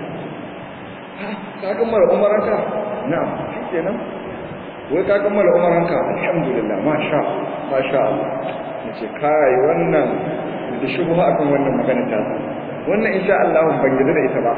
ka kammala umaranka na'am shi kenan wai ka kammala umaranka alhamdulillah masha masha Allah nace kai wannan da shubha akan wannan magana ta wannan insha Allah ban yarda da ita ba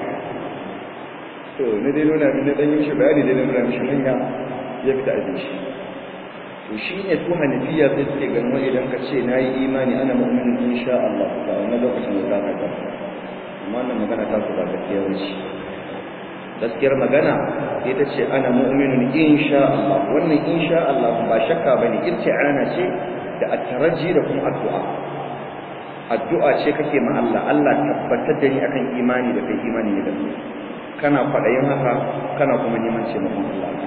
to ne dai nuna min dan yin shi bayani dai nuna mishi hanya ya fita a shi to shine su hanafiya sai suke ganin idan ka ce nayi imani ana mu'minin insha Allah ta wannan lokacin da za ka ga amma wannan magana ta su ba gaskiya wuce gaskiyar magana ita ce ana mu'minun insha Allah wannan insha Allah ba shakka bane irti'ana ce da at-taraji da kuma addu'a addu'a ce kake ma Allah Allah tabbatar da ni akan imani da kai imani ne da kai kana fadayin haka kana kuma neman ce maka Allah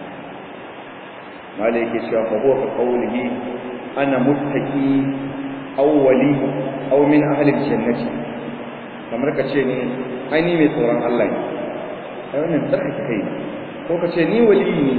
malai yake cewa fa huwa ka qawlihi ana muttaqi aw wali aw min ahli jannati kamar ka ce ne ai ni mai tsoron Allah ne ai wannan tsarkake kai ko ka ce ni wali ne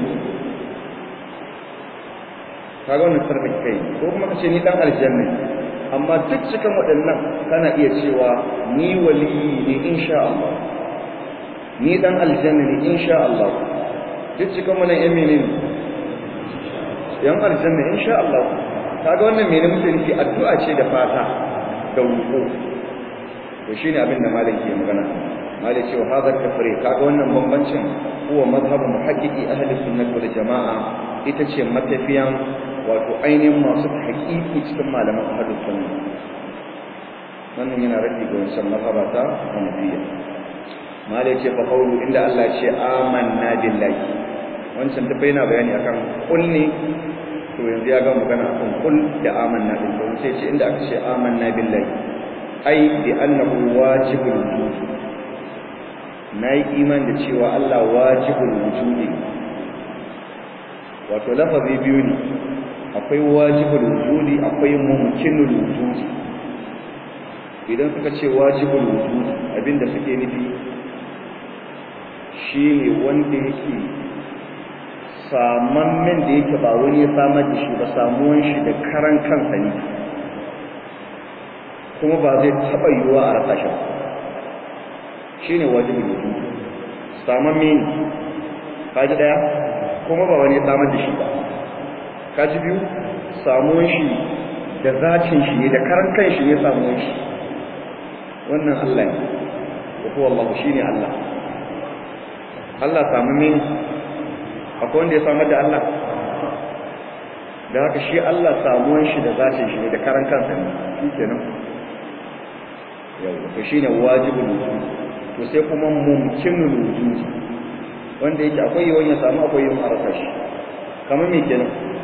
kaga wannan sarfin kai ko kuma ka ce ni dan aljanna amma duk cikin waɗannan kana iya cewa ni wali ne insha Allah ni dan aljanna ne insha Allah duk cikin wannan yan menene yan aljanna insha Allah kaga wannan menene muke nufi addu'a ce da fata da roƙo to shine abin da malam ke magana malam ce wa hadha kafri kaga wannan bambancin huwa mazhabu muhaqqiqi ahli sunnah wal jamaa ita ce matafiyan wato ainihin masu haƙiƙi cikin malaman ahli sunna wannan yana rabi ga wancan mazhaba ta Hanafiyya malam ce fa qawlu inda Allah ce amanna billahi wancan duk yana bayani akan kul ne to yanzu ya ga magana akan kul da amanna billahi sai ce inda aka ce amanna billahi ai bi annahu wajibul wujud nayi iman da cewa Allah wajibul wujudi wato lafazi biyu ne akwai wajibul wujudi akwai mumkinul wujudi idan suka ce wajibul wujudi abinda suke nufi shine wanda yake samammen da yake ba wani ya samar da shi ba samuwan shi da karan kansa ne kuma ba zai taɓa yiwuwa a rasa shi shi ne wajibin mutum saman mini kaji ɗaya kuma ba wani samar da shi ba kaji biyu samuwan shi da zacin shi ne da karan kan shi ne samuwan shi wannan Allah ne da kuwa Allah shi ne Allah Allah samu mini akwai wanda ya samar da Allah da haka shi Allah samuwan shi da zacin shi ne da karan kansa ne shi kenan yau to shine wajibul wujud to sai kuma mumkinul wujud wanda yake akwai yawan ya samu akwai yawan arasa shi kamar me kenan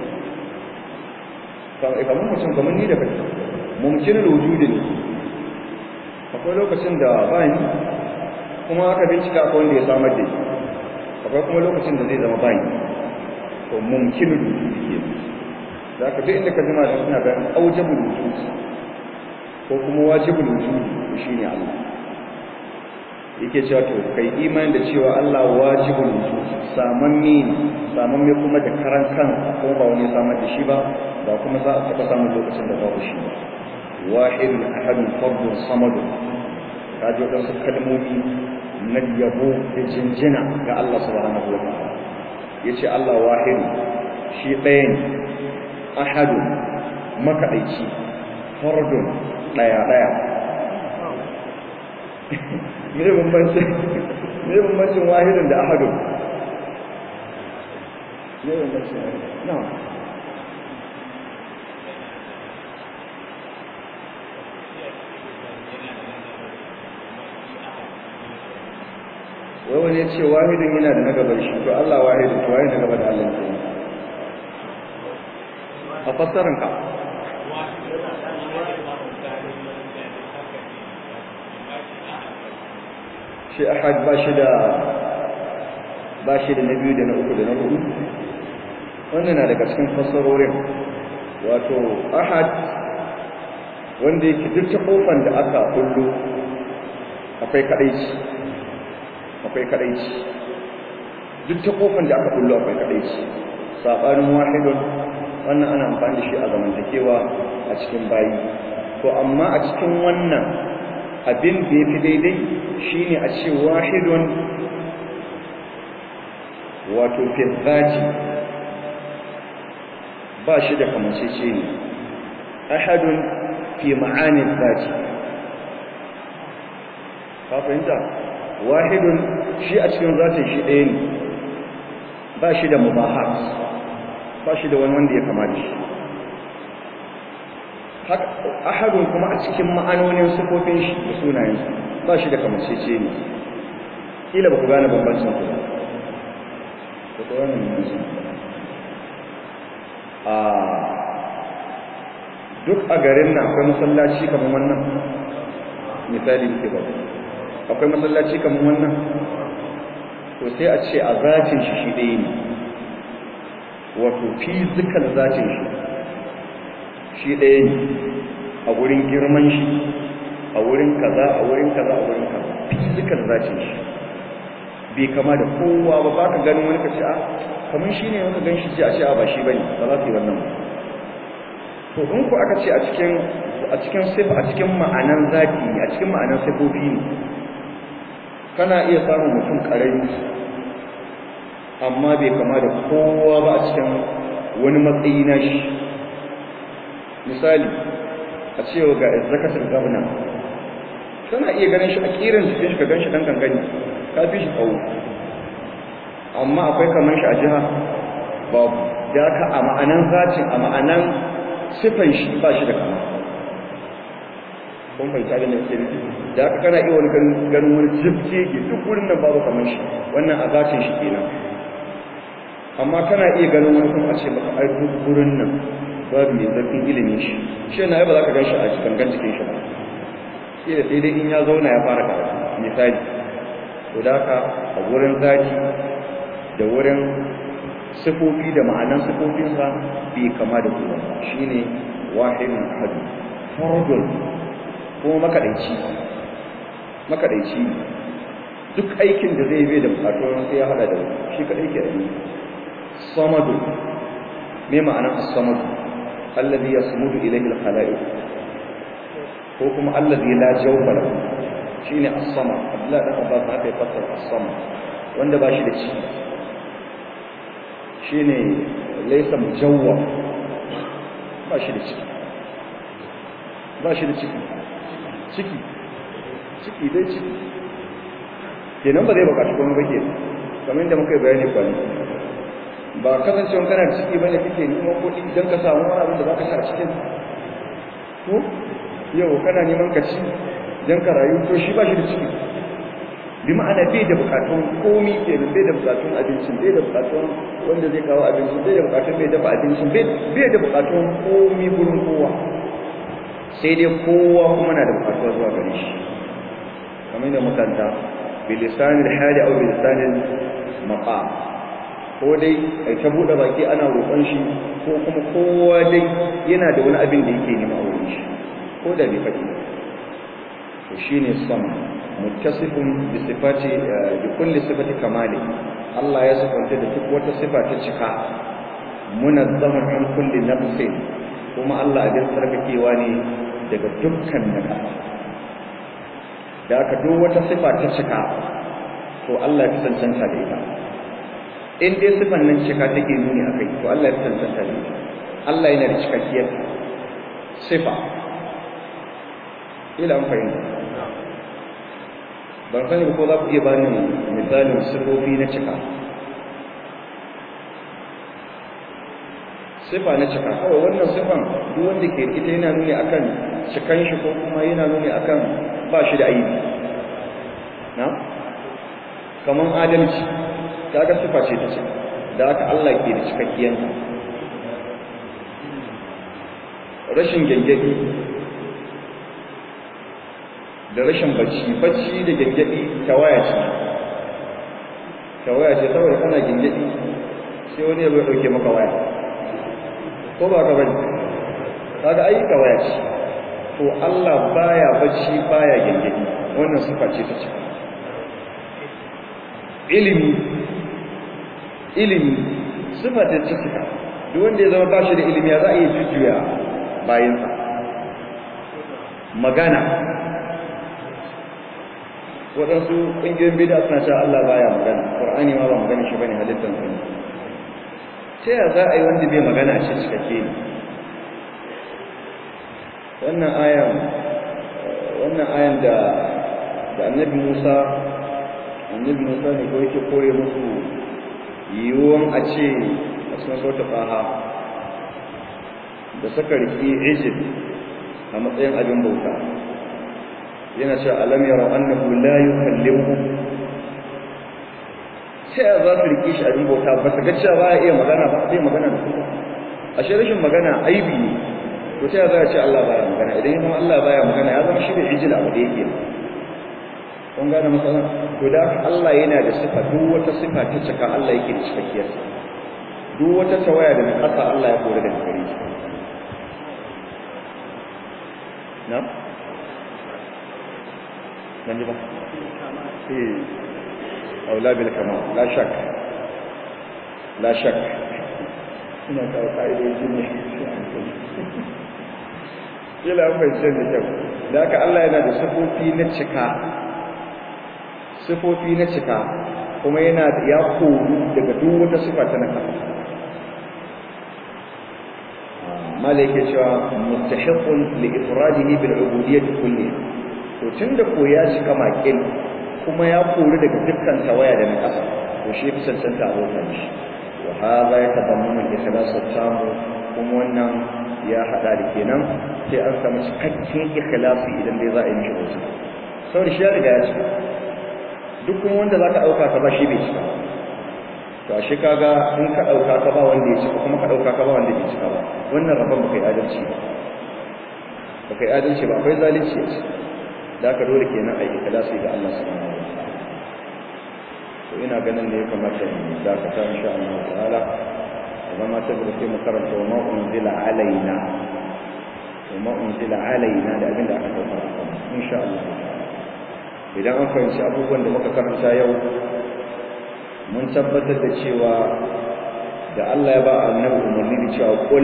kamar mutum kamar ni da kai mumkinul wujud ne akwai lokacin da ba ni kuma aka bincika akwai wanda ya samar da shi akwai kuma lokacin da zai zama ba ni to mumkinul wujud ke da ka duk inda ka jima da suna bayan aujabul wujud ko kuma wajibul wujudi shine Allah yake cewa to kai imani da cewa Allah wajibul wujudi samanni samanni kuma da karan kan ko ba wani samar da shi ba ba kuma za a taba samun lokacin da babu shi ba wahidun ahadun fardun samadu kaji wadansu kalmomi na yabo da jinjina ga Allah subhanahu wa ta'ala yace Allah wahid shi ɗaya ne ahadun makaɗaici fardun ɗaya-ɗaya me bambancin me bambancin wahidun da ahadun me bambancin na wai wani ya ce wahidun yana da na gaban shi to Allah wahidun to waye na gaba da Allah ke a fassaranka shi ahad ba shi da ba shi da na biyu da na uku da na hudu wannan na daga cikin fassarorin wato ahad wanda yake duk ta kofan da aka kullu akwai kadaici akwai kadaici duk ta kofan da aka kullu akwai kadaici sabanin wahidun wannan ana amfani da shi a zamantakewa a cikin bayi to amma a cikin wannan abin da ya fi daidai shi ne a ce wahidun wato firzaji ba shi da kamancece ne ahadun fi ma'anin zaji ka fahimta wahidun shi a cikin zatin shi ɗaya ne ba shi da mubahat ba shi da wani wanda ya kama da shi ahadun kuma a cikin ma'anonin sufofin shi da sunayensa ba shi da kamancece ne kila ba ku gane bambancin ku ba ku ga wannan bambancin a duk a garin nan akwai masallaci kamar wannan misali ke ba akwai masallaci kamar wannan to sai a ce a zatin shi shi ɗaya ne wato fizikal zatin shi shi ɗaya ne a wurin girman shi a wurin kaza a wurin kaza a wurin kaza fizikal zatin shi bai kama da kowa ba baka ganin wani kace a kamar shine wanda gan shi ji a ce a ba shi bane ba za su yi wannan to in ku aka ce a cikin a cikin sifa a cikin ma'anan zati ne a cikin ma'anan sifofi ne kana iya samun mutum karami amma bai kama da kowa ba a cikin wani matsayi na shi misali a cewa ga zakatar gabna kana iya ganin shi a kiran jikin shi ka gan shi dan gangani ka fi shi tsawo amma akwai kamar shi a jiha babu da ka a ma'anan zacin a ma'anan sifan shi ba shi da kama kun fahimta da nake nufi da haka kana iya wani ganin wani jibje ke duk wurin nan babu kamar shi wannan a zacin shi kenan amma kana iya ganin wani kuma a ce maka ai duk wurin nan babu mai zafin ilimin shi shi na ba za ka gan shi a cikin gan jikin shi ba shi da sai dai in ya zauna ya fara karatu misali to da haka a wurin zaki da wurin sifofi da ma'anan sifofinsa bai kama da kuma shine wahidun ahad fardun kuma makadaici makadaici duk aikin da zai bai da bukatun sai ya hada da shi kadai ke da samadu me ma'anar as-samad alladhi yasmudu ilayhi al-khalaiq ko kuma alladhi la jawfa lahu shine as-samad Allah da Abbas haka ya fassara as-samad wanda ba shi da ci shine laysa mujawwa ba shi da ciki ba shi da ciki ciki ciki dai ciki kenan ba zai bukaci kuma ba ke kamar yadda muka yi bayani kwani ba kasancewa kana da ciki bane kake neman kuɗi don ka samu wani abin da za ka sa cikin ko yau kana neman ka ci don ka rayu to shi ba shi da ciki bi ma'ana bai da bukatun komi kenan bai da bukatun abincin bai da bukatun wanda zai kawo abincin bai da bukatun bai dafa abincin bai da bukatun komi gurin kowa sai dai kowa kuma na da bukatuwa zuwa gare shi kamar da makanta bilisanin hali au bilisanin maqa ko dai ai ta bude baki ana roƙon shi ko kuma kowa dai yana da wani abin da yake nema a wurin shi ko da bai faɗi to shine sama muttasifun bi sifati bi kulli sifati kamali Allah ya sifanta da duk wata sifa ta cika munazzamun an kulli nafsin kuma Allah abin tsarkakewa ne daga dukkan naka da aka duk wata sifa ta cika to Allah ya cancanta da ita in dai sifan nan cika take nuni akai to Allah ya cancanta da ita Allah yana da cikakkiyar sifa ila an fahimta ban sani ko za ku iya bani misalin sifofi na cika sifa na cika kawai wannan sifan duk wanda ke ita yana nuni akan cikan shi ko kuma yana nuni akan ba shi da aibi na kaman adalci kaga sifa ce ta ce da haka Allah ke da cikakkiyanta rashin gangadi da rashin bacci bacci da gangadi tawaya ce tawaya ce saboda kana gangadi sai wani ya bai dauke maka waya ko ba ka bane kaga ai tawaya ce to Allah baya bacci baya gangadi wannan sifa ce ta ce ilimi ilimi sifa ta ce ta duk wanda ya zama bashi da ilimi ya za a yi jujjuya bayansa magana waɗansu ƙungiyoyin bida suna cewa Allah baya magana ƙur'ani ma ba magana shi bane halittar sa ne ta yaya za a yi wanda bai magana shi cikakke ne wannan ayan wannan ayan da da annabi Musa annabi Musa ne ko yake kore musu yiwuwan a ce a cikin sauta faha da saka riki Egypt a matsayin abin bauta yana cewa alam yara annahu la yukallimuhum sai za su riki shi abin bauta ba su ga cewa ba ya iya magana ba sai magana da su ashe rashin magana aibi ne to sai za a ce Allah baya magana idan ya zama Allah baya magana ya zama shi da ijil abu da yake kun gane matsalan to da Allah yana da sifa duk wata sifa ta cika Allah yake da cikakkiyar duk wata tawaya da nakasa Allah ya kore da gare shi na ban ji ba eh aula bil kamal la shak la shak ina kawo ka'idoji ne kila an bai sai da kyau da haka Allah yana da sifofi na cika sifofi na cika kuma yana da ya koru daga duk wata sifa ta na kafa malaike cewa mustahiqun li ifradihi bil ubudiyyah kulli to tunda ko ya cika makil kuma ya koru daga dukkan tawaya da na kasa to shi fi cancanta abokan shi wa hadha yatadammanu al-ikhlas at-tam kuma wannan ya hada da kenan sai an samu cikakken ikhlasi idan dai za a yi mishi wasu saboda shi ya riga ya cika duk kuma wanda zaka dauka ka ba shi bai cika to ashe kaga in ka dauka ka ba wanda ya cika kuma ka dauka ka ba wanda bai cika ba wannan rabon baka yi adalci ba baka yi adalci ba akwai zalunci a ciki da ka dole kenan a yi ikhlasi ga Allah subhanahu wa ta'ala to ina ganin da ya kamata mu dakata insha Allah ta'ala zama ta bude sai mu karanta wa ma unzila alaina wa ma unzila alaina da abinda aka saukar a kan insha Allah idan an fahimci abubuwan da muka karanta yau mun tabbatar da cewa da Allah ya ba annabi umarni da cewa kul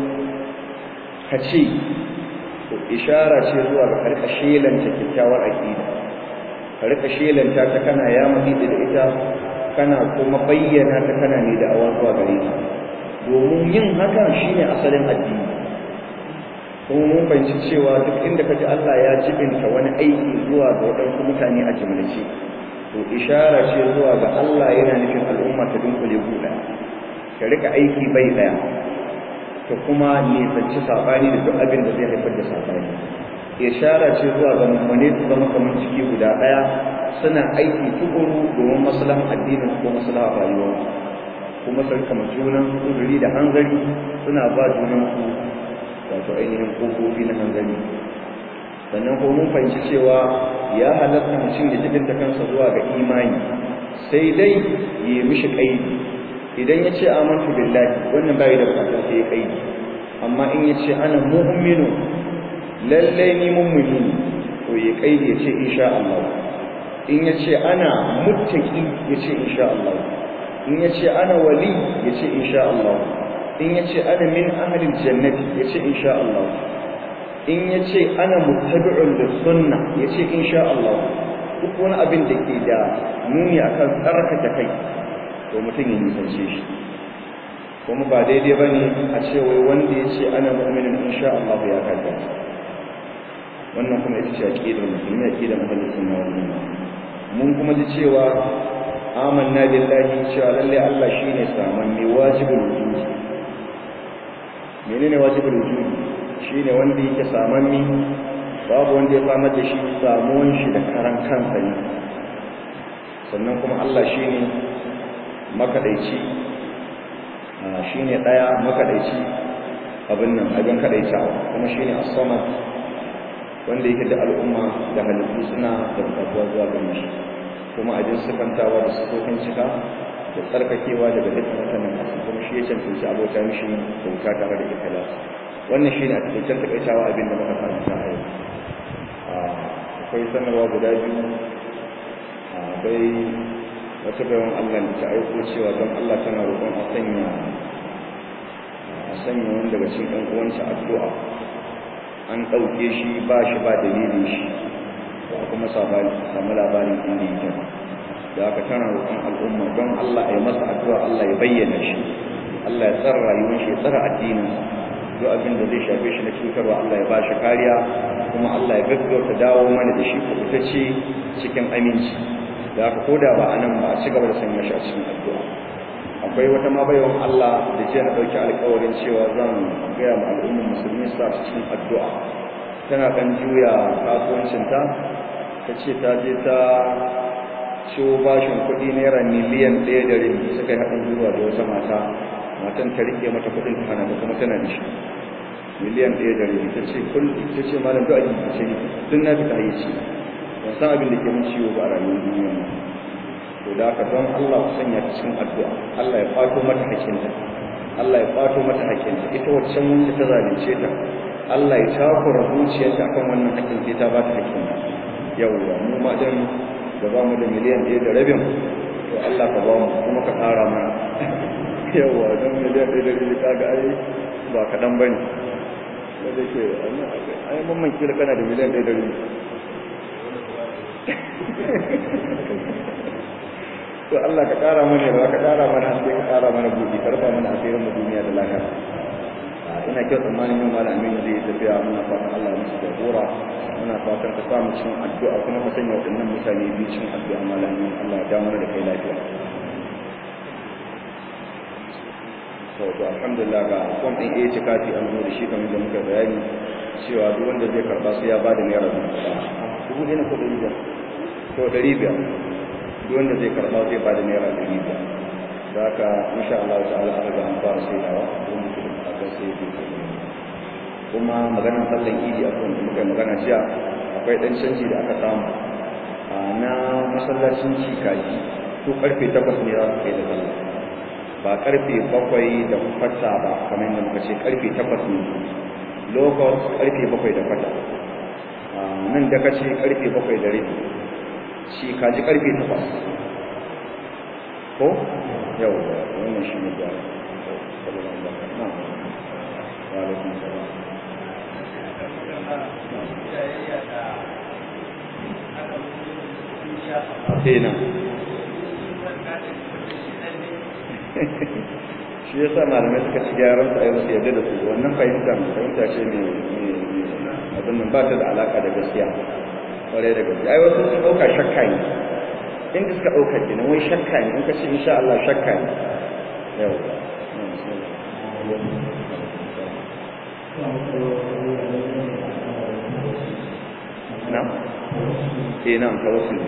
ka ce to ishara ce zuwa ga karka shelanta kyakkyawar aqida karka shelanta ta kana ya mutu da ita kana kuma bayyana ta kana ne da awan zuwa gare ta domin yin hakan shine asalin addini kuma mun fahimci cewa duk inda kaji Allah ya jibinta wani aiki zuwa ga waɗansu mutane a jimlace to ishara ce zuwa ga Allah yana nufin al'umma ta dunkule guda ka rika aiki bai daya ta kuma nisanci sabani da duk abin da zai haifar da sabani ishara ce zuwa ga mummune su zama kamar ciki guda daya suna aiki tukuru domin maslahan addinin ko maslahan rayuwarsu kuma sun kama junan kuduri da hanzari suna ba junan su wato ainihin kofofi na hanzari sannan ko mun fahimci cewa ya halatta mutum da jibinta kansa zuwa ga imani sai dai yi mishi kaidi idan ya ce amantu billahi wannan bai da bukatar sai ya kaidi amma in ya ce ana mu'minu lallai ni mummuni ne to ya kaidi ya ce insha Allah in ya ce ana muttaki ya ce insha Allah in ya ce ana wali ya ce insha Allah in ya ce ana min ahalin jannati ya ce insha Allah in ya ce ana mutabi'un da sunna ya ce insha Allah duk wani abin da ke da nuni akan tsarkake kai to mutum ya nisance shi kuma ba daidai ba ne a ce wai wanda ya ce ana mu'minin insha Allah ya kaddara wannan kuma ita ce aqidar musulmi aqidar ahlus sunna wal jamaa mun kuma ji cewa amanna billahi cewa lalle Allah shine saman mai wajibul wujud menene wajibul wujud shine wanda yake saman mi babu wanda ya samar da shi samuwan shi da karan kansa ne sannan kuma Allah shine makadaici shine daya makadaici abin nan abin kadaitawa kuma shine as-samad wanda yake da al'umma da halittu suna da bukatuwa zuwa gare shi kuma abin sifantawa da sifofin cika da tsarkakewa daga dukkan watannan masu kuma shi ya cancanci abota mishi bauta tare da ikilas wannan shi ne a cikin takaitawa abin da muka karanta a yau akwai sanarwa guda biyu akwai wata bayan allah da ta aiko cewa don allah tana roƙon a sanya a sanya wani daga cikin ɗan uwansa addu'a an ɗauke shi ba shi ba dalilin shi ba kuma samu labarin inda yake da aka tana roƙon al'umma don Allah ya masa addu'a Allah ya bayyana shi Allah ya tsara rayuwar shi ya tsara addinin duk abin da zai shafe shi na cutarwa Allah ya ba shi kariya kuma Allah ya gaggauta dawo mana da shi kubutacce cikin aminci da aka koda ba a nan ba a ci gaba da sanya shi a cikin addu'a akwai wata ma baiwan Allah da jiya na ɗauki alƙawarin cewa zan gaya ma al'ummar musulmi su sa cikin addu'a tana ɗan juya kasuwancinta ta ce ta je ta ciwo bashin kuɗi naira miliyan ɗaya da rabi suka yi haɗin gwiwa da wata mata matan ta riƙe mata kuɗin ta hana kuma tana da shi miliyan ɗaya da rabi ta ce kul ta ce malam duk a jiki ce duk na fita yi ci ban san abin da ke mun ciwo ba a rayuwar duniya nan to da haka don Allah ku sanya ta cikin addu'a Allah ya kwato mata hakinta Allah ya kwato mata hakinta ita waccan wanda ta zalunce ta Allah ya takura zuciyarta akan wannan hakkin sai ta ba ta hakkinta yawwa mu ma dan da ba mu da miliyan ɗaya da rabin to Allah ka ba mu kuma ka ƙara mana yawa don miliyan ɗaya da biyu kaga ai ba kaɗan ba ne wanda ke ai mamman kila kana da miliyan ɗaya da biyu to Allah ka ƙara mana ba ka ƙara mana sai ka ƙara mana buɗi ka rufa mana asirin mu duniya da lahira ina kyau tsammanin yin malam aminu zai tafiya muna fatan Allah ya musu jagora muna fatan ka samu cikin addu'a kuma ka sanya waɗannan mutane biyu cikin addu'a malam aminu Allah ya dawo da kai lafiya to to alhamdulillah ga kom din A ce kati an zo da shi kamar da muka bayani cewa duk wanda zai karba sai ya bada naira dubu ɗaya dubu ɗaya na ko ɗari biyar to ɗari biyar duk wanda zai karba zai bada naira ɗari biyar da haka insha Allah ta'ala an riga an fara saidawa don mutum da aka sai da kuma maganar sallan idi a kan muka yi magana jiya akwai ɗan canji da aka samu na masallacin cikaji to karfe takwas ne za su kai da sallah ba karfe bakwai da kwata ba kamar yadda muka ce karfe takwas ne locus karfe bakwai da kwata nan da kace karfe bakwai da rabi shi kaji karfe takwas ko yau wannan shi ne da Atena. shi yasa malamai suka ci gyaran su a yau yadda da su wannan fahimta fahimta ce mai abin nan ba ta da alaka da gaskiya kwarai da gaskiya ai wasu sun ɗauka shakka ne inda suka ɗauka ke wai shakka ne in ka ce insha Allah shakka ne yau na? eh na tawassul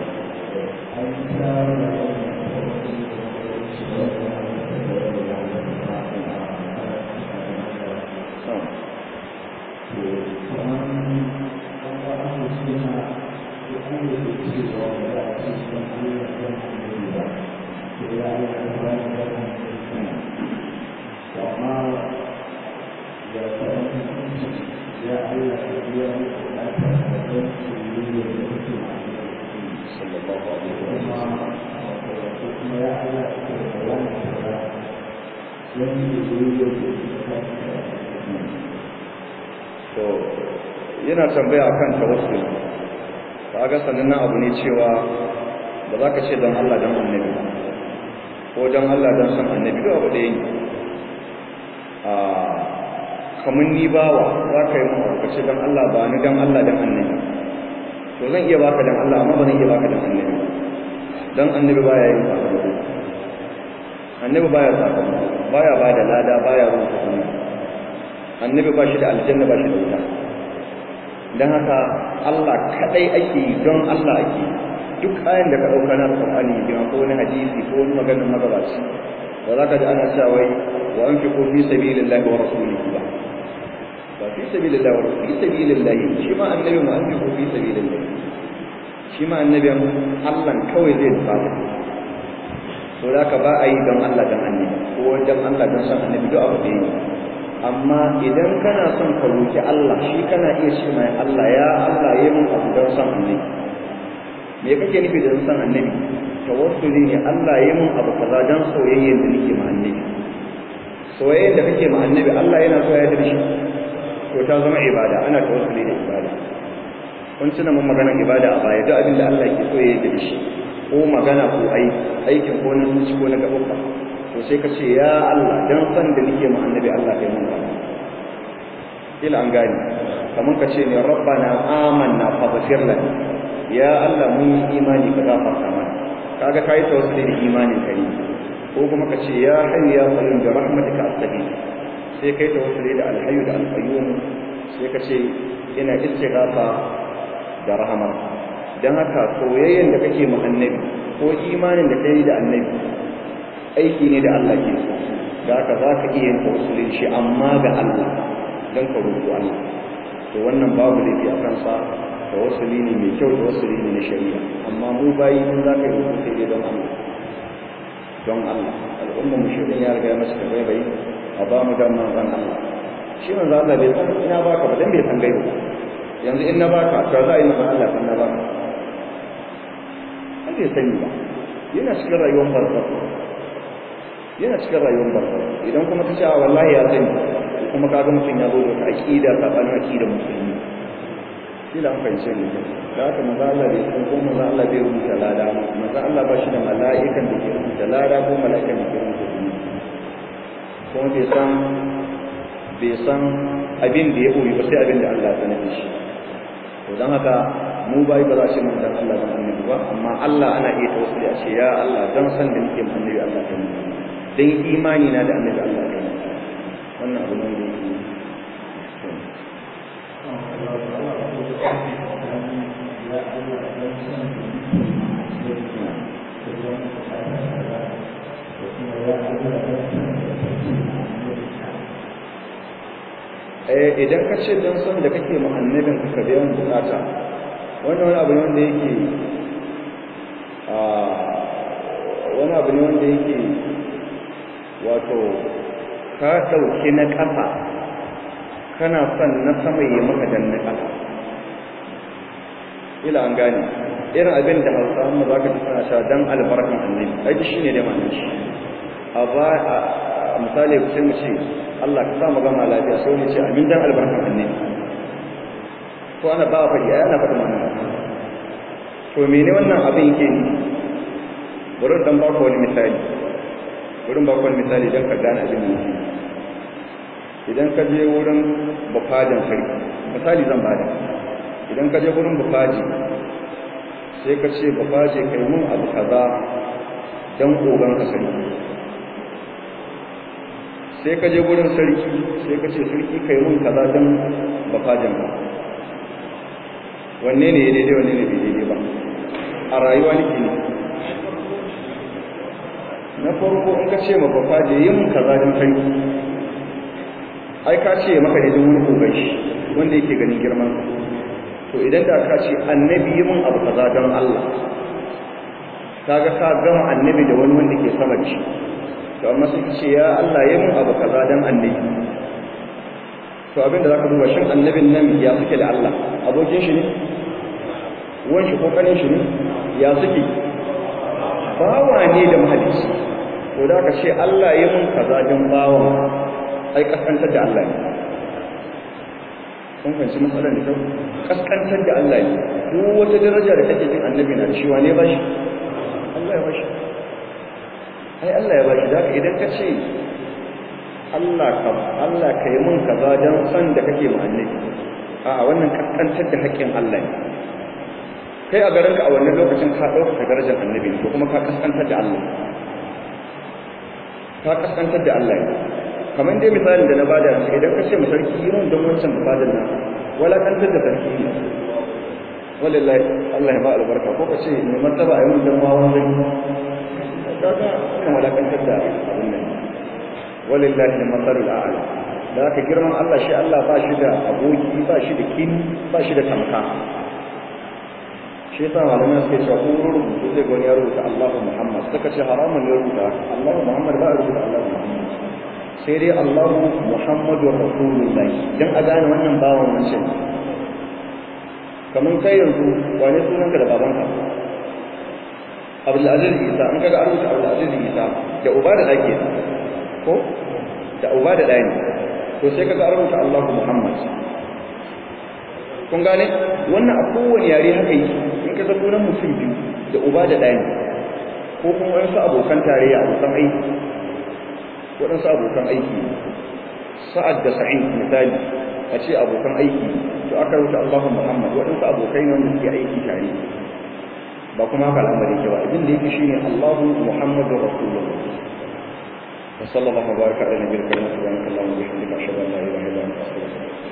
to yana tambaya akan tawassul kaga sannan abu ne cewa ba za ka ce don Allah don annabi ko don Allah don san annabi duk abu da yi a kamar ni bawa za ka yi mun ka ce don Allah ba ni don Allah don annabi to zan iya baka don Allah amma ba zan iya baka don annabi don annabi baya yin sakamako annabi baya sakamako baya ba da lada baya rubuta kuma annabi ba shi da aljanna ba shi da wuta don haka Allah kadai ake yi don Allah ake duk ayan da ka dauka na Qur'ani da ko wani hadisi ko wani maganar magabaci ba za ka ji ana cewa wai wa anfiqu fi sabilillahi wa rasulihi ba ba fi sabilillahi wa fi sabilillahi shi ma annabi mu anfiqu fi sabilillahi shi ma annabi Allah kawai zai fata so da ka ba a yi don Allah don annabi ko don Allah don san annabi duk abu da yi amma idan kana son ka roki Allah shi kana iya ce mai Allah ya Allah yi min abu don san annabi me kake nufi da san annabi tawassuli ne Allah yi min abu kaza don soyayyen da nake ma annabi soyayyen da kake ma annabi Allah yana so ya da shi to ta zama ibada ana tawassuli da ibada kun tuna mun magana ibada a baya duk abin da Allah ke so ya yi da shi ko magana ko aiki aikin ko na zuci ko na gaɓaɓɓa to sai ka ce ya Allah dan san da nake ma annabi Allah kai mun rahama ila an gani kamar ka ce ne rabbana amanna faghfir lana ya Allah mun yi imani ka gafarta mana kaga kai tawassuli da imanin kai ko kuma ka ce ya hayyu ya qayyum bi rahmatika astaghfir sai kai tawassuli da alhayyu da alqayyum sai ka ce ina istighatha da rahama dan haka soyayyen da kake ma annabi ko imanin da kai da annabi aiki ne da Allah ke so da haka za ka iya yin tawassuli shi amma ga Allah don ka roƙo Allah to wannan babu laifi a kansa tawassuli ne mai kyau tawassuli ne na shari'a amma mu bayi mun za ka yi roƙo sai dai don Allah don Allah al'umma mu shi ya riga masa da bai bai a ba mu dan manzon Allah shi manzo Allah bai san ina baka ba dan bai san gaibu yanzu in na baka to za a yi manzon Allah kan na baka bai sani ba yana cikin rayuwar barzakh yana cikin rayuwar barzakh idan kuma ka ce a wallahi ya sani kuma ka ga mutum ya zo da aqida sabanin aqida musulmi shi da an fahimce ne da haka maza Allah bai san ko maza Allah bai rubuta lada maza Allah ba shi da mala'ikan da ke rubuta lada ko mala'ikan da ke rubuta zunubi kuma bai san bai san abin da ya koyi ba sai abin da Allah ya sanar da shi to dan haka mu bai ba za shi mun dan Allah ban annabi ba amma Allah ana iya tawassuli a ce ya Allah dan san da nake mun annabi Allah ta mun dan imani na da annabi Allah ta mun wannan abu ne da yake eh idan ka ce don son da kake ma annabin ka biyan bukata wannan wani abu ne wanda yake a wani abu ne wanda yake wato ka ɗauki na ƙafa kana son na sama yi maka dan na ƙafa ila an gane irin abin da hausa mu za ka ji suna sha dan albarkan annabi aiki shi ne da ma'anar shi a ba a misali sai mu ce Allah ka sa mu gama lafiya sai mu ce amin dan albarkan annabi to ana ba faɗi ai ana faɗi ma'anar to mene wannan abin yake ni bari dan ba ku wani misali bari ba ku wani misali dan ka gane abin da yake idan ka je wurin bufajin sarki misali zan bada idan ka je wurin bufaji sai ka ce bufaji kai mun abu kaza dan kogan ka sarki sai ka je wurin sarki sai ka ce sarki kai mun kaza dan bufajin ka wanne ne ya daidai wanne ne bai daidai ba a rayuwa nake ne na farko in ka ce ma bufaji yi mun kaza dan sarki ai ka ce maka ne don wani kogan shi wanda yake ganin girman to idan da ka ce annabi yi mun abu kaza don Allah kaga ka gama annabi da wani wanda ke sama ci to amma sai ka ce ya Allah yi mun abu kaza don annabi to abinda zaka duba shin annabin nan ya suke da Allah abokin shi ne uwan shi ko kanin shi ne ya suke bawa ne da mahalicci to da ka ce Allah yi mun kaza don bawa ai kaskantar da Allah ne kun fahimci matsalar da kyau kaskantar da Allah ne duk wata daraja da kake jin annabi na cewa ne ba shi Allah ya bashi ai Allah ya bashi da idan ka ce Allah ka Allah ka yi mun kaza dan san da kake mu annabi a wannan kaskantar da haƙƙin Allah ne kai a garinka a wannan lokacin ka ɗauka darajar annabi ko kuma ka kaskantar da Allah ka kaskantar da Allah ne kamar dai misalin da na bada shi idan ka ce mu sarki yi mun don wancan bukadar nan wala kantar da sarki ne wallahi Allah ya ba albarka ko ka ce ne martaba a yi mun don wawan zai kaga kan wala kantar da abin nan wallahi masalul a'la da aka girman Allah shi Allah ba shi da aboki ba shi da kin ba shi da tamka shi yasa malamai suke cewa ko rubutu zai gwani ya rubuta Allahu Muhammad suka ce haramun ya rubuta Allahu Muhammad ba ya rubuta Allahu Muhammad sai dai Allahu Muhammadur Rasulullahi dan a gane wannan bawan wancan kamar kai yanzu wane sunanka da babanka Abdul Aziz Isa in kaga an rubuta Abdul Aziz Isa da uba da dake ko da uba da dani to sai kaga an rubuta Allahu Muhammad kun gane wannan a kowane yare haka yi in ka zaɓo nan mutum biyu da uba da dani ko kuma wasu abokan tarayya abokan aiki waɗansu abokan aiki sa'ad da sa'in misali a ce abokan aiki to aka rubuta Allahu Muhammad waɗansu abokai ne wanda suke aiki tare ba kuma haka al'amari ke ba abin da yake shine Allahu Muhammadu Rasulullah wa sallallahu baraka ala nabiyil karim subhanakallahumma wa bihamdika ashhadu an la ilaha illa anta astaghfiruka